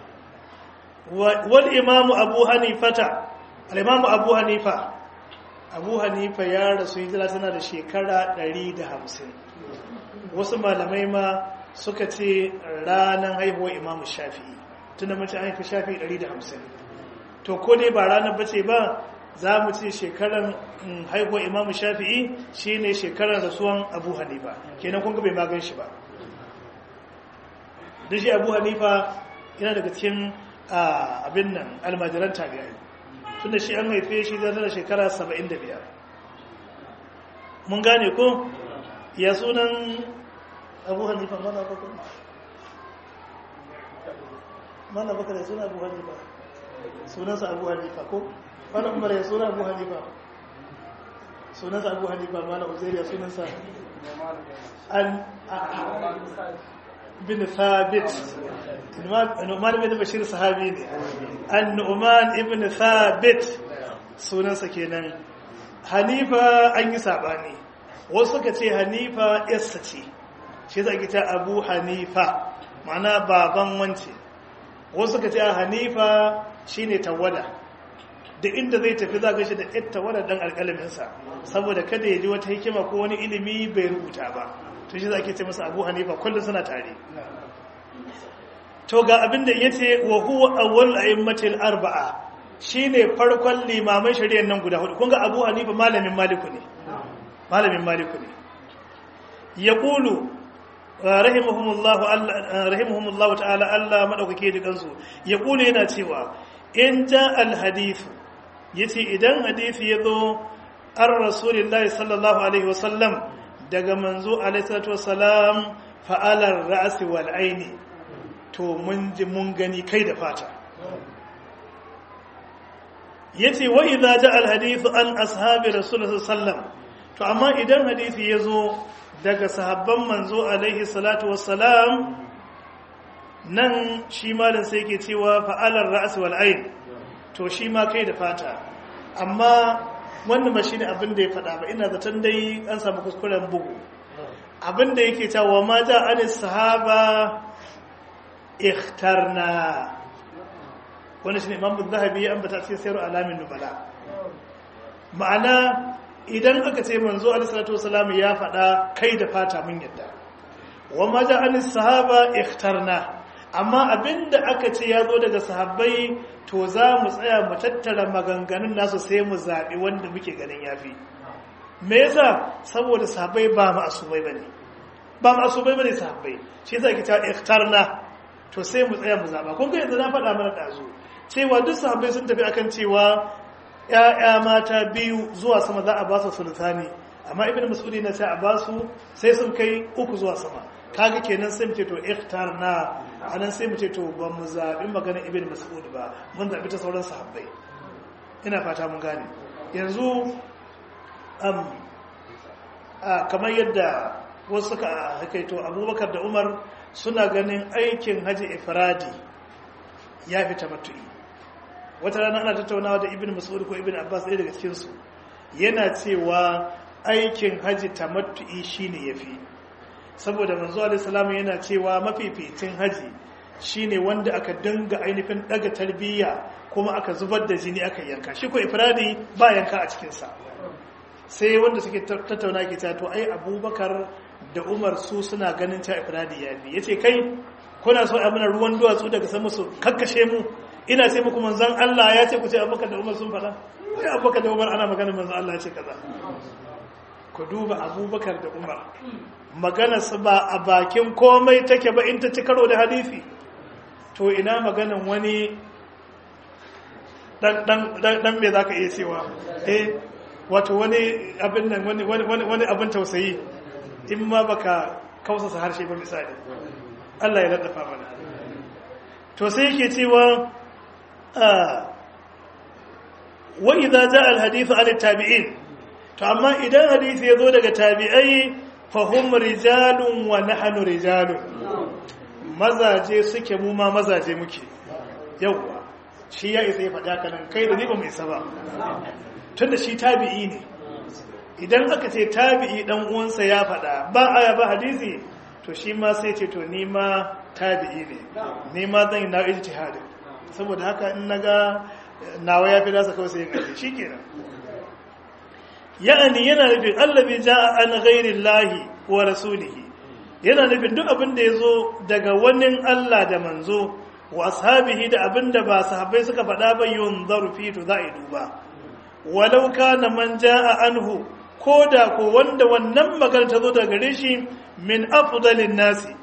wal imamu abu hanifata al imamu abu hanifa abu hanifa ya rasu hijira tana da shekara 150 wasu malamai ma suka ce ranar haihuwar imamu shafi'i tun da mace haifi shafi'i 150 to ko dai ba ranar bace ba za mu ce shekarar haihuwar imamu shafi'i shi ne shekarar rasuwan abu hanifa kenan kun bai magan shi ba da shi abu hanifa yana daga cikin abin nan almajiran tabi'ai tun da shi an haife shi zai da shekara 75 mun gane ko ya sunan abu hanifa mana bakar mana bakar ya suna abu hanifa sunansa abu hanifa ko mana umar ya suna abu hanifa sunansa abu hanifa mana uzairi ya sunansa an bin thabit nu'man bin bashir sahabi ne an nu'man ibn thabit sunansa kenan hanifa an yi sabani wasu suka ce hanifa yassa ce shi za ki ta abu hanifa ma'ana baban wance wasu suka ce hanifa shine tawada da inda zai tafi za shi da ita tawada dan alƙalaminsa saboda kada ya ji wata hikima ko wani ilimi bai rubuta ba to shi za ki ce masa abu hanifa kullum suna tare to ga abin da ya ce wa huwa awwal a'immatil arba'a shine farkon limaman shari'ar nan guda hudu kun ga abu hanifa malamin maliku ne malamin maliku ne yaqulu rahimahumullahu ta'ala Allah madaukake da kansu ya kula yana cewa in ja alhadithu yace idan hadisi yazo ar rasulillahi sallallahu alaihi wasallam daga manzo alaihi salatu wasalam fa'alar ra's wal aini to mun ji mun gani kai da fata yace wa idza ja alhadithu an ashabi rasulullahi sallallahu alaihi wasallam to amma idan hadisi yazo daga sahabban manzo alaihi salatu wassalam nan shi malin sai ke cewa fa'alar ra'as wal ayn to shi ma kai da fata amma wannan ba shine abin da ya faɗa ba ina zaton dai an samu kuskuren bugu abin da yake cewa ma ja anis sahaba ikhtarna wannan shine imam zahabi ya ambata cikin sayar alamin nubala ma'ana idan aka ce manzo alisalatu wasalam ya faɗa kai da fata mun yadda wa maja an sahaba ikhtarna amma abinda aka ce ya zo daga sahabbai to za mu tsaya mu tattara maganganun nasu sai mu zaɓi wanda muke ganin yafi me yasa saboda sahabbai ba ma'asumai bane ba ma'asumai bane sahabbai shi yasa kita ikhtarna to sai mu tsaya mu zaba kun ga yanzu na faɗa mana dazu cewa duk sahabbai sun tafi akan cewa ‘ya'ya mata biyu zuwa sama za a ba su sultani amma ibn mas'udi na sai a ba su sai sun kai uku zuwa sama kaga kenan sai mu ce to ikhtar na anan sai mu ce to ba mu zaɓi maganar ibn mas'ud ba mun zaɓi ta sauran sahabbai ina fata mun gane yanzu um, kamar yadda wasu suka hakaito abubakar da umar suna ganin aikin haji ifradi ya fi tamattu'i wata rana ana tattaunawa da ibn mas'ud ko ibn abbas ɗaya daga cikinsu yana cewa aikin haji tamattu'i shine yafi saboda manzo alaihi salamu yana cewa mafificin haji shine wanda aka dinga ainihin daga tarbiyya kuma aka zubar da jini aka yanka shi ko ifradi ba yanka a cikin sa sai wanda suke tattauna ke ta to ai abubakar da umar su suna ganin ta ifradi yafi yace kai kuna so a mana ruwan duwatsu daga sama su kakkashe mu ina ce muku manzan Allah ya ce ku ce abubakar da umar sun faɗa sai abubakar da umar ana magana manzan Allah ya ce kaza ku duba abubakar da umar magana su ba a bakin komai take ba in ta ci karo da hadisi to ina maganan wani dan me za ka iya cewa eh wato wani abin nan wani abin tausayi in ma baka kausasa harshe ba misali Allah ya laddafa mana to sai yake cewa wa idza jaa al hadith an tabi'in to amma idan hadisi yazo daga tabi'ai fa hum rijalun wa nahnu rijalun mazaje suke mu ma mazaje muke yawa shi ya isa ya faɗa kanan kai da ni ba mai saba tunda shi tabi'i ne idan aka ce tabi'i dan uwansa ya faɗa ba aya ba hadisi to shi ma sai ce to ni ma tabi'i ne ni ma zan yi na ijtihadi saboda haka in naga nawa ya fi nasa kawai sai gaji shi kenan ya'ani yana nufin allabi ja'a an ghairi lahi wa rasulihi yana nufin duk abin da ya zo daga wani Allah da manzo wa ashabihi da abin da ba sahabbai suka faɗa ba yun zarufi to za a yi duba walau kana man ja'a anhu ko da ko wanda wannan magana ta zo daga gare shi min afdalin nasi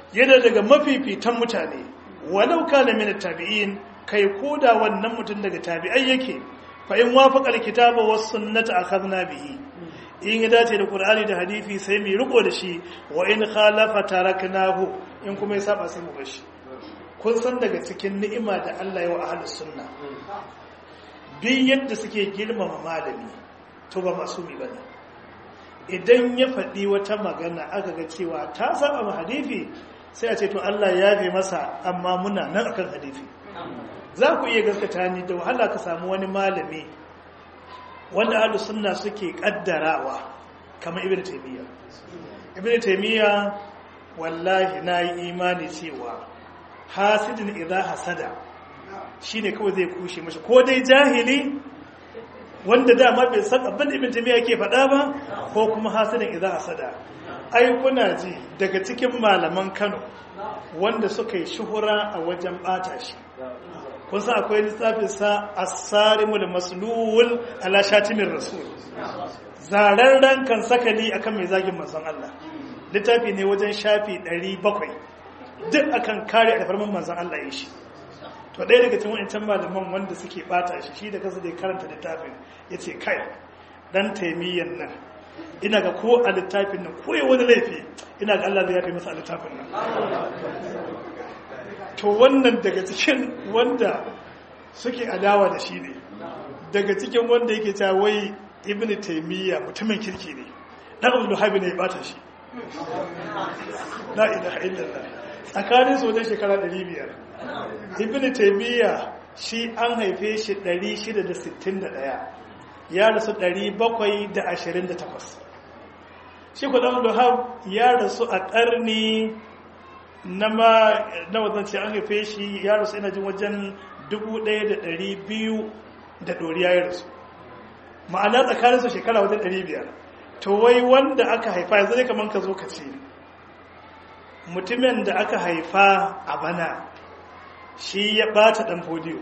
yana daga mafifitan mutane walau kana min tabi'in kai koda wannan mutum daga tabi'ai yake fa in wafaqa alkitaba was sunnata akhadna bihi in ya dace da qur'ani da hadisi sai mu riko da shi wa in khalafa taraknahu in kuma ya saba sai mu bar shi kun san daga cikin ni'ima da Allah ya wa ahlus sunna bin yadda suke girmama malami to ba masumi bane idan ya faɗi wata magana aka ga cewa ta saba ma hadisi sai a ce to Allah ya yafe masa amma muna nan akan hadisi za ku iya gaskata ni da wahala ka samu wani malami wanda ahlus sunna suke kaddarawa kamar ibnu taymiya ibnu taymiya wallahi nayi imani cewa hasidin idza hasada shine kawai zai kushe mashi ko dai jahili wanda dama bai san abin ibn taymiya yake faɗa ba ko kuma hasidin idza hasada ai kuna ji daga cikin malaman Kano wanda suka yi shuhura a wajen bata shi kun san akwai littafin sa as-sarimul maslul ala shatimin rasul zararren kan sakali akan mai zagin manzon Allah littafi ne wajen shafi 700 duk akan kare alfarman manzon Allah ya shi to ɗaya daga cikin wancan malaman wanda suke bata shi shi da kansa da karanta littafin yace kai dan taimiyyan nan ina ga ko a littafin nan ko wani laifi ina ga Allah zai yafe masa a littafin nan to wannan daga cikin wanda suke adawa da shi ne daga cikin wanda yake ta wai ibn taimiyya mutumin kirki ne dan abu habi ne ya bata shi la ilaha illallah tsakanin su wajen shekara 500 ibn taimiyya shi an haife shi 661 ya rasu 728 shi kudan luhab ya rasu a ƙarni na ma na wazance an haife shi ya rasu ina jin wajen 1200 da ɗoriya ya rasu ma'ana tsakaninsu shekara wajen 500 to wai wanda aka haifa yanzu ne kamar ka zo ka ce mutumin da aka haifa a bana shi ya bata ɗan fodiyo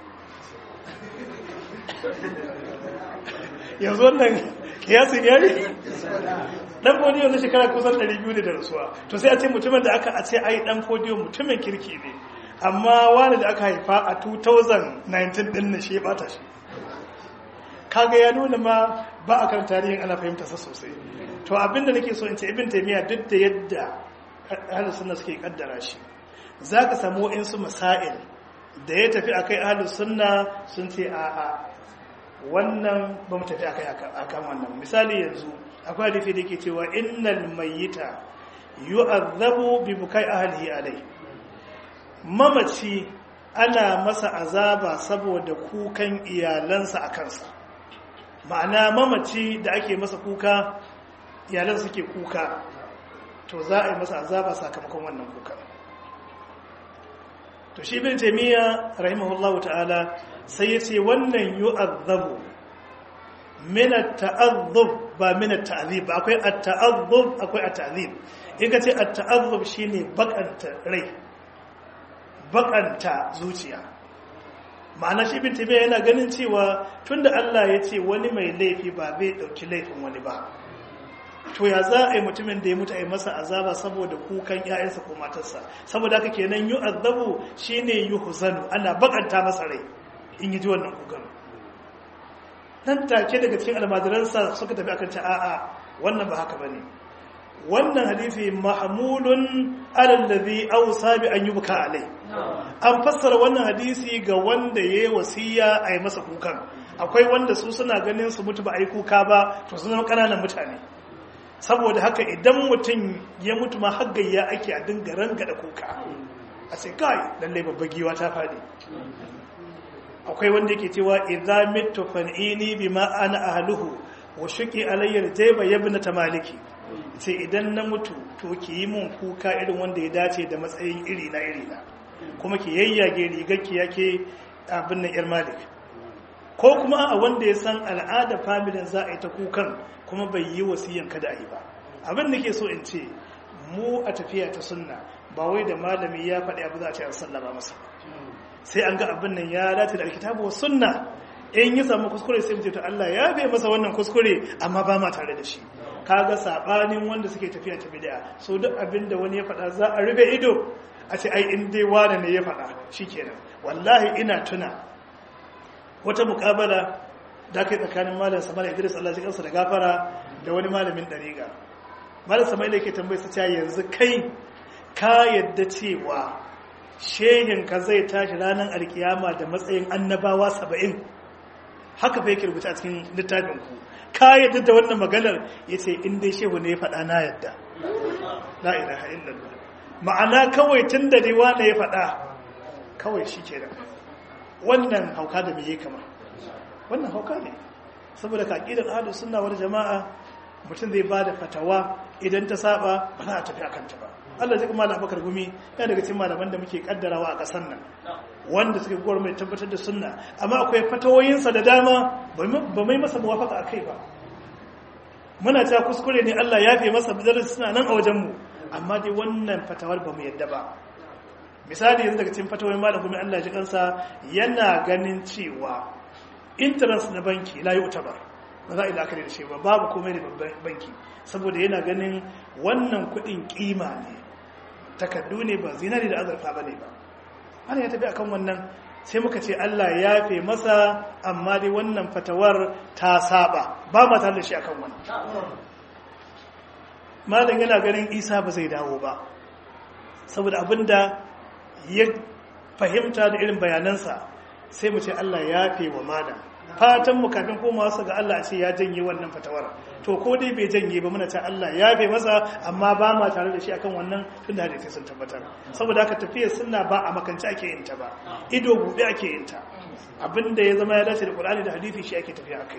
yanzu wannan kiyasin ya ne dan fodiyo na shekara kusan 200 da rasuwa to sai a ce mutumin da aka a ce ai dan fodiyo mutumin kirki ne amma wani da aka haifa a 2019 din na shi bata shi kaga ya nuna ma ba a kan tarihin ana fahimta sa sosai to abinda nake so in ce ibn taymiya duk da yadda ahlus sunna suke kaddara shi zaka samu wa'insu masail da ya tafi akai ahlus sunna sun ce a'a wannan ba mu tafi akai akan wannan misali yanzu akwai hadisi da yake cewa innal mayyita yu'adhabu bi bukai ahlihi alai mamaci ana masa azaba saboda kukan iyalansa a kansa ma'ana mamaci da ake masa kuka iyalan suke kuka to za a yi masa azaba sakamakon wannan kuka to shi bin taimiyya rahimahullahu ta'ala sai ya ce wannan yu'adhabu min at-ta'adhub ba min at-ta'zib akwai at-ta'adhub akwai at-ta'zib in ka ce at-ta'adhub shine bakanta rai bakanta zuciya ma'ana shi bin tabiya yana ganin cewa tunda Allah ya ce wani mai laifi ba zai dauki laifin wani ba to ya za a yi mutumin da ya mutu a yi masa azaba saboda kukan ƴaƴansa ko matarsa saboda haka kenan yu'adhabu shine yuhzanu ana bakanta masa rai in yi ji wannan kukan nan take daga cikin almajiransa suka tafi akan ta a'a wannan ba haka bane wannan hadisi mahmulun ala alladhi awsa bi an yubka alai an fassara wannan hadisi ga wanda yayi wasiya a yi masa kukan akwai wanda su suna ganin su mutu ba a yi kuka ba to sun zama kananan mutane saboda haka idan mutum ya mutu ma haggayya ake a dinga rangada kuka a ce kai lalle babbar giwa ta faɗi akwai wanda yake cewa idza mittu fan'ini bima ana ahluhu wa shuqi alayya jayba yabna tamaliki ce idan na mutu to ki yi mun kuka irin wanda ya dace da matsayin iri na iri na kuma ki yayyage rigar ki yake abin nan yar malik ko kuma a wanda ya san al'ada familin za a yi ta kukan kuma bai yi wasiyan kada a yi ba abin da ke so in ce mu a tafiya ta sunna ba wai da malami ya faɗi abu za a ce an sallama masa sai an ga abin nan ya dace da alkitabu wa sunna in yi samu kuskure sai mutum to Allah ya bai masa wannan kuskure amma ba ma tare da shi kaga sabanin wanda suke tafiya ta bid'a so duk abinda wani ya faɗa za a rufe ido a ce ai in dai wani ne ya faɗa shikenan wallahi ina tuna wata mukabala da kai tsakanin malam Sama'il Idris Allah ya kansa da gafara da wani malamin dariga malam Sama'il yake tambaye sa cewa yanzu kai ka yadda cewa shehin ka zai tashi ranar alkiyama da matsayin annabawa saba'in haka fa yake rubuta a cikin littafin ku ka yadda da wannan maganar yace in dai shehu ne ya faɗa na yadda la ilaha illallah ma'ana kawai tun da riwa ne ya faɗa kawai shi ke wannan hauka da mai kama wannan hauka ne saboda ka ƙidan ahlu sunna wani jama'a mutum zai ba da fatawa idan ta saba ba za a tafi a kanta ba Allah zai kuma abakar gumi ya daga cikin malaman da muke kaddarawa a ƙasar nan wanda suke gwar mai tabbatar da sunna amma akwai fatawoyinsa da dama ba mai masa muwafaka a kai ba muna ta kuskure ne Allah ya fi masa bidarar suna nan a wajenmu amma dai wannan fatawar ba mu yadda ba misali yanzu daga cikin fatawoyin malam gumi Allah ji kansa yana ganin cewa interest na banki la yi ba ba za a yi la'akari da shi ba babu komai da banki saboda yana ganin wannan kuɗin kima ne takardu ne ba zinari da azurfa ba ne ba ana ya tafi akan wannan sai muka ce Allah ya fe masa amma dai wannan fatawar ta saba ba ma tare da shi akan wannan malam yana ganin isa ba zai dawo ba saboda abinda ya fahimta da irin bayanansa sai mu ce Allah ya fe wa malam fatan mu kafin komawa su ga Allah ce ya janye wannan fatawar to ko dai bai janye ba muna ta Allah ya bai masa amma ba ma tare da shi akan wannan tun da hadisi sun tabbatar saboda haka tafiyar sunna ba a makance ake yin ta ba ido buɗe ake yin ta abinda ya zama ya dace da Qur'ani da hadisi shi ake tafiya akai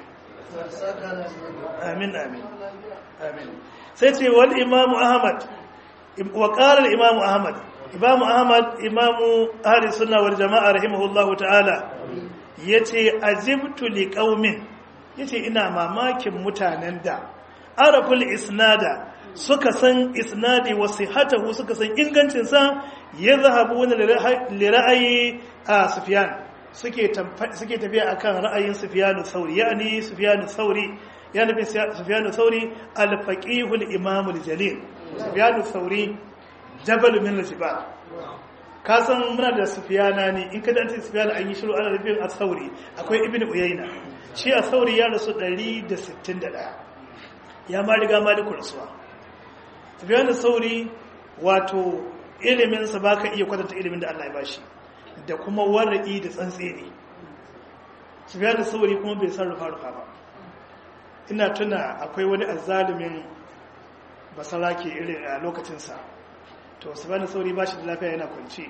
amin amin amin sai ce wal imam Ahmad wa qala al imam Ahmad imam Ahmad imamu ahli sunna wal jama'a rahimahullahu ta'ala ya ce azibtu li ƙaumin ya ce ina mamakin mutanen da araful isnada suka san isnadi wasu hatahu suka san ingancinsa ya zahabu wani lira'ayi a sufiyan suke tafiya akan ra'ayin sufiyanu sauri yani sufiyanu sauri ya nufi sufiyanu sauri alfaƙihul imamul jalil sufiyanu sauri jabal min al-jibal ka san muna da sufiyana ne in ka dace sufiyana an yi shiru ana nufin a sauri akwai ibn uyayna shi a sauri ya rasu 161 ya ma riga maliku rasuwa sufiyana sauri wato iliminsa ba ka iya kwatanta ilimin da allah ya bashi da kuma wara'i da tsantseni sufiyana sauri kuma bai san rufa-rufa ba ina tuna akwai wani azzalumin basarake irin a lokacinsa to subhanahu sauri ba shi da lafiya yana kwanci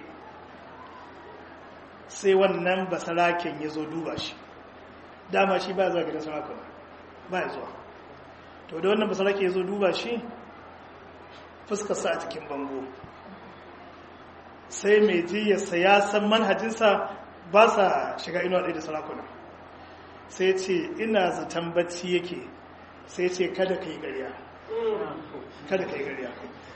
sai wannan basaraken ya zo duba shi dama shi ba zuwa gidan sarakuna ba ya zuwa to da wannan basarake ya zo duba shi fuskarsa a cikin bango sai mai jiyarsa ya san manhajinsa ba sa shiga inuwa ɗaya da sarakuna sai ce ina zaton bacci yake sai ce kada ka yi ƙarya kada ka yi ƙarya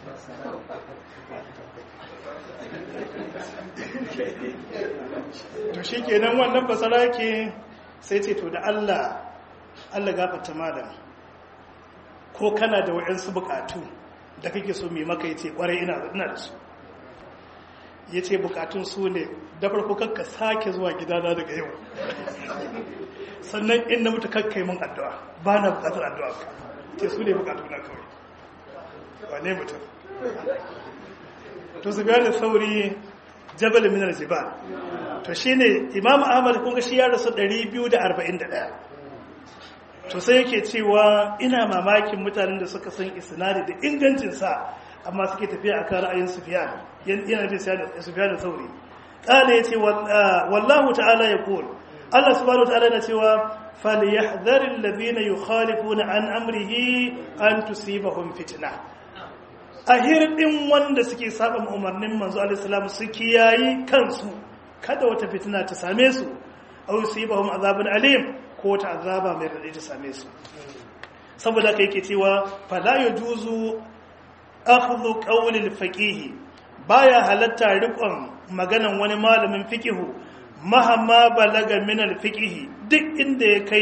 to shi kenan wannan basara ke sai ce to da Allah Allah gafarta malam ko kana da wa'yansu bukatu da kake so mai maka yace kwarai ina ina da su yace bukatun su ne da farko kakka sake zuwa gidana daga yau sannan in na mutu kakkai mun addu'a ba na bukatar addu'a ka ce su ne bukatu na kawai wane mutum to su da sauri jabal min al-jibal to shine imam ahmad kun ga shi ya rasu 241 to sai yake cewa ina mamakin mutanen da suka san isnadi da ingancin sa amma suke tafiya akan ra'ayin sufyan yana da sufyan da sauri kana yace wallahu ta'ala yaqul Allah subhanahu wa ta'ala yana cewa falyahdhar alladhina yukhalifuna an amrihi an tusibahum fitnah a hirɗin wanda suke saba umarnin manzo alaihissalam su kiyayi kansu kada wata fitina ta same su aw yusibahum azabun alim ko wata azaba mai radadi ta same su saboda kai yake cewa fala yajuzu akhdhu qawli al-faqih baya halatta riƙon maganan wani malamin fiqihu mahamma balaga min al-fiqh duk inda ya kai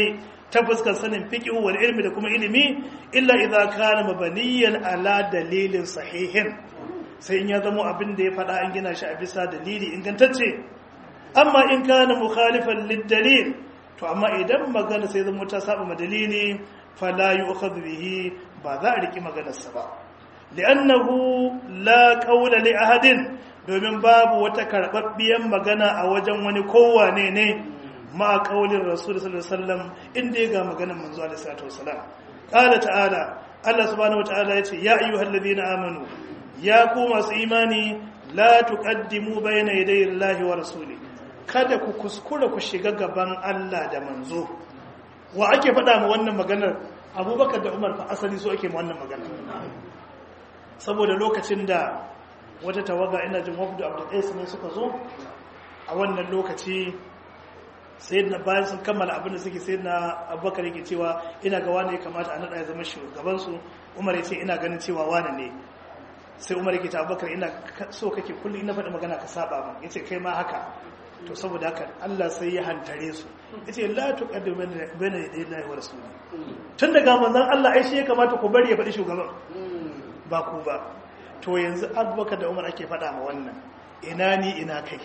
ta fuskar sanin fiqh wal ilmi da kuma ilimi illa idza kana mabaniyan ala dalilin sahihin sai in ya zama abin da ya faɗa an gina shi a bisa dalili ingantacce amma in kana mukhalifan lid-dalil to amma idan magana sai zama ta saba ma dalili fala yu'khadhu bihi ba za a riki maganarsa ba li'annahu la qawla li ahadin domin babu wata karɓaɓɓiyar magana a wajen wani kowane ne ma ƙaunin rasul sallallahu alaihi wasallam inda ya ga maganar manzo alaihi salatu wasallam qala ta'ala Allah subhanahu wataala yace ya ayyuhal ladina amanu ya ku masu imani la tuqaddimu bayna yaday Allahi wa rasuli kada ku kuskura ku shiga gaban Allah da manzo wa ake faɗa ma wannan maganar Abubakar da Umar fa asali so ake ma wannan maganar saboda lokacin da wata tawaga ina jin wafdu abdulkais ne suka zo a wannan lokaci sai na bayan sun kammala abin da suke sai na abubakar yake cewa ina ga wane ya kamata a naɗa ya zama shugabansu umar ya ce ina ganin cewa wane ne sai umar yake ta abubakar ina so kake kullum ina faɗi magana ka saba min ya ce kai ma haka to saboda haka allah sai ya hantare su ya ce la tuqaddu bayna yaday allahi wa rasuli tun daga manzon allah ai shi ya kamata ku bari ya faɗi shugaban ba ku ba to yanzu abubakar da umar ake faɗa ma wannan ina ni ina kai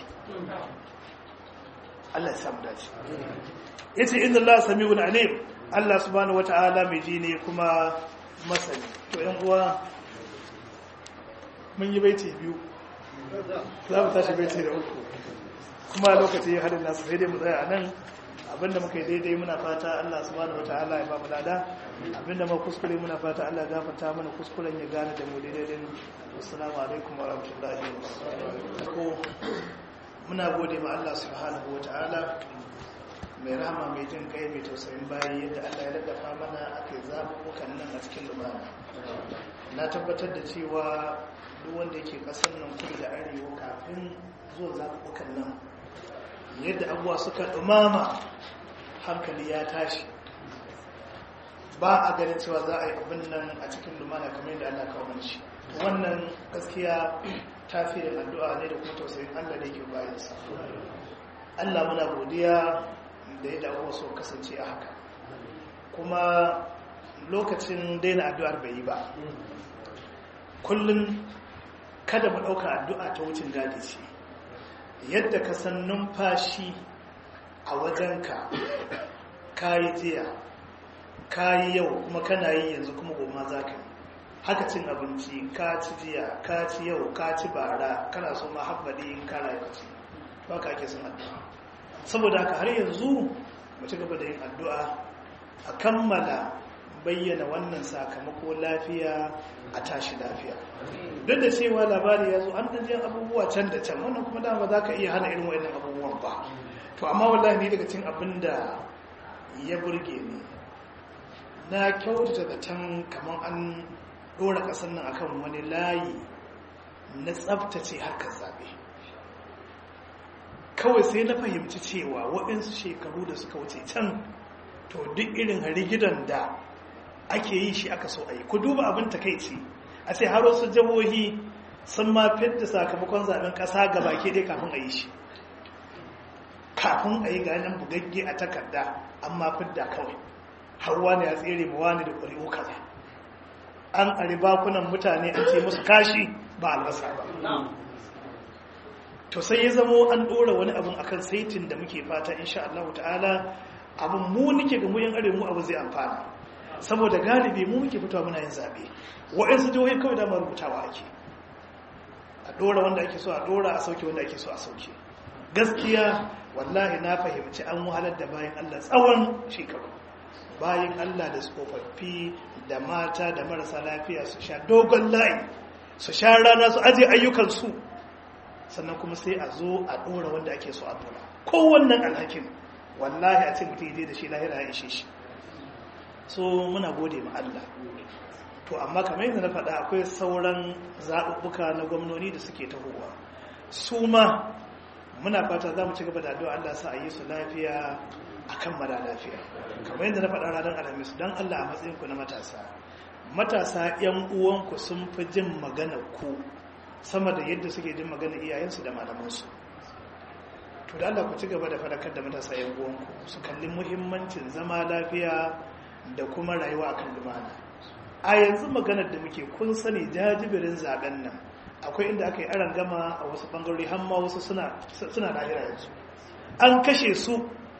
Allah ya samu dace yace inna Allah sami'un alim Allah subhanahu wata'ala mai ji ne kuma masani to yan uwa mun yi baiti biyu za mu tashi baiti da uku kuma lokaci ya hadin nasu sai dai mu tsaya a nan abinda muka yi daidai muna fata Allah subhanahu wataala ya ba mu lada abinda muka kuskure muna fata Allah ya gafarta mana kuskuren ya gane da mu daidai din assalamu alaikum wa rahmatullahi wa barakatuh muna gode ma Allah subhanahu wataala mai rahama mai jin kai mai tausayin bayi yadda Allah ya daddafa mana akai zabubukan nan a cikin lumana na tabbatar da cewa duk wanda yake kasar nan kudu da arewa kafin zuwa zabubukan nan yadda abuwa suka dumama hankali ya tashi ba a ganin cewa za a yi abin nan a cikin lumana kamar yadda Allah kawo shi wannan gaskiya tafiyin addu'a ne da kuma tausayin Allah da yake bayansa Allah muna godiya da yadda abuwa su kasance a haka kuma lokacin daina addu'ar bai yi ba kullum kada mu ɗauka addu'a ta wucin gadi ce yadda ka san numfashi a wajenka kayi jiya kayi yau kuma kana yi yanzu kuma goma za ka yi haka cin abinci ka ci jiya ka ci yau ka ci bara kana so ma habbali in kana yi ci ba ka ake son addu'a saboda haka har yanzu mu ci gaba da yin addu'a a kammala bayyana wannan sakamako lafiya a tashi lafiya duk da cewa labari ya zo an ɗanjiyar abubuwa can da can wannan kuma dama za ka iya hana irin wa'in abubuwan ba to amma wallahi ni daga cin abin da ya burge ni na kyautata da can kamar an ɗora ƙasar nan akan wani layi na tsabtace harkar zaɓe kawai sai na fahimci cewa waɗansu shekaru da suka wuce can to duk irin rigidan da ake yi shi aka so a yi ku duba abin takaici a ce har wasu jihohi sun ma fidda sakamakon zaben kasa ga baki dai kafin a yi shi kafin a yi ganin bugagge a takarda amma fidda kawai har wani ya tsere ma wani da ƙuri'u kaza an ƙari bakunan mutane an ce musu kashi ba albasa ba to sai ya zamo an ɗora wani abun akan saitin da muke fata insha Allah ta'ala abin mu nike ga muyin arewa mu abu zai amfana saboda galibi mu muke fitowa muna yin zaɓe waɗansu jihohi kawai dama rubutawa ake a ɗora wanda ake so a ɗora a sauke wanda ake so a sauke gaskiya wallahi na fahimci an wahalar da bayan allah tsawon shekaru bayan allah da tsofaffi da mata da marasa lafiya su sha dogon layi su sha rana su aje ayyukansu sannan kuma sai a zo a ɗora wanda ake so a ɗora kowannan alhakin wallahi a ce mutum da shi lahira ya ishe shi so muna gode ma Allah to amma kamar yadda na faɗa akwai sauran zaɓuɓɓuka na gwamnoni da suke tahowa su ma muna fata za mu ci gaba da addu'a Allah sa a yi su lafiya a kan mara lafiya kamar yadda na faɗa ranar alhamis don Allah a matsayinku na matasa matasa 'yan uwanku sun fi jin magana ku sama da yadda suke jin magana iyayensu da malamansu to da Allah ku ci gaba da fadakar da matasa yan uwanku su kalli muhimmancin zama lafiya da kuma rayuwa akan lumana a yanzu maganar da muke kun sani jajibirin zaben nan akwai inda aka yi aran gama a wasu bangarori har ma wasu suna suna lahira yanzu an kashe su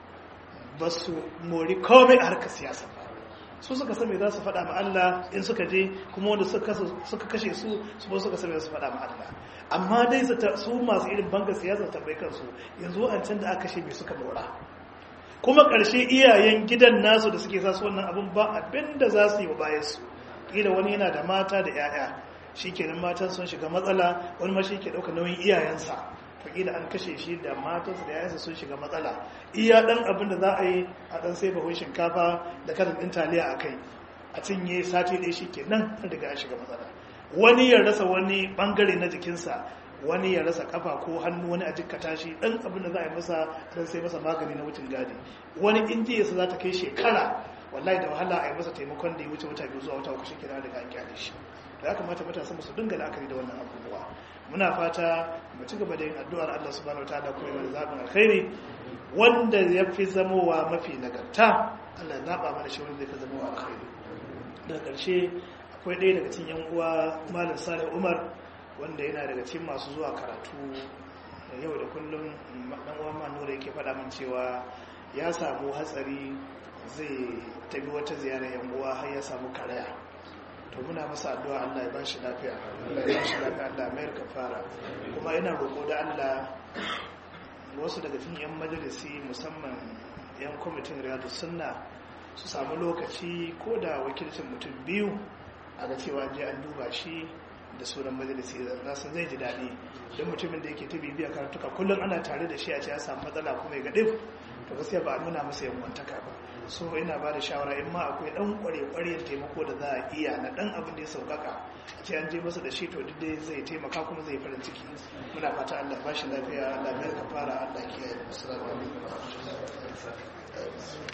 ba su mori komai a harkar siyasa ba su suka same za su faɗa ma Allah in suka je kuma wanda suka kashe su su ba suka same za su faɗa ma Allah amma dai su masu irin banga siyasa tambayi kansu yanzu an can da aka kashe mai suka mora kuma ƙarshe iyayen gidan nasu da suke sasu wannan abin ba abin da za su yi wa bayansu ƙila wani yana da mata da 'ya'ya shi kenan matan sun shiga matsala wani ma shi ke ɗauka nauyin iyayensa fakila an kashe shi da matansa da yayansa sun shiga matsala iya dan abin da za a yi a dan sai bahun shinkafa da karin din taliya a kai a cinye sati ɗaya shi kenan an riga ya shiga matsala wani ya rasa wani bangare na jikinsa wani ya rasa kafa ko hannu wani a jikkata shi dan abin da za a yi masa dan sai masa magani na wucin gadi wani injiyarsa za ta kai shekara wallahi da wahala a yi masa taimakon da ya wuce wata biyu zuwa wata uku shi kenan daga an kyale shi da ya kamata matasa su dinga la'akari da wannan abubuwa muna fata mu ci gaba da yin addu'ar Allah subhanahu wataala kuma yana zaɓin alkhairi wanda ya fi zamowa mafi nagarta Allah ya zaɓa mana shi wanda zai fi zamowa alkhairi daga ƙarshe akwai ɗaya daga cikin yan uwa malam Salih Umar wanda yana daga cikin masu zuwa karatu yau da kullum dan uwa Manura yake faɗa min cewa ya samu hatsari zai tafi wata ziyara yan uwa har ya samu karaya to muna masa addu'a Allah ya ba shi lafiya Allah ya ba shi lafiya Allah mai kafara kuma ina roƙo da Allah wasu daga cikin yan majalisi musamman yan kwamitin riyadu sunna su samu lokaci ko da wakilcin mutum biyu a ga cewa je an duba shi da sunan majalisi da san zai ji daɗi don mutumin da yake ta bibiya karatuka kullum ana tare da shi a ce ya samu matsala kuma ya gaɗe to gaskiya ba a nuna masa yanwantaka ba so ina ba da shawara in ma akwai dan kware-kwaren taimako da za a iya na dan abin da ya saukaka a ce an je masa da shi to duk dai zai taimaka kuma zai farin ciki muna fata Allah ba shi lafiya Allah bai ka fara Allah kiyaye assalamu alaikum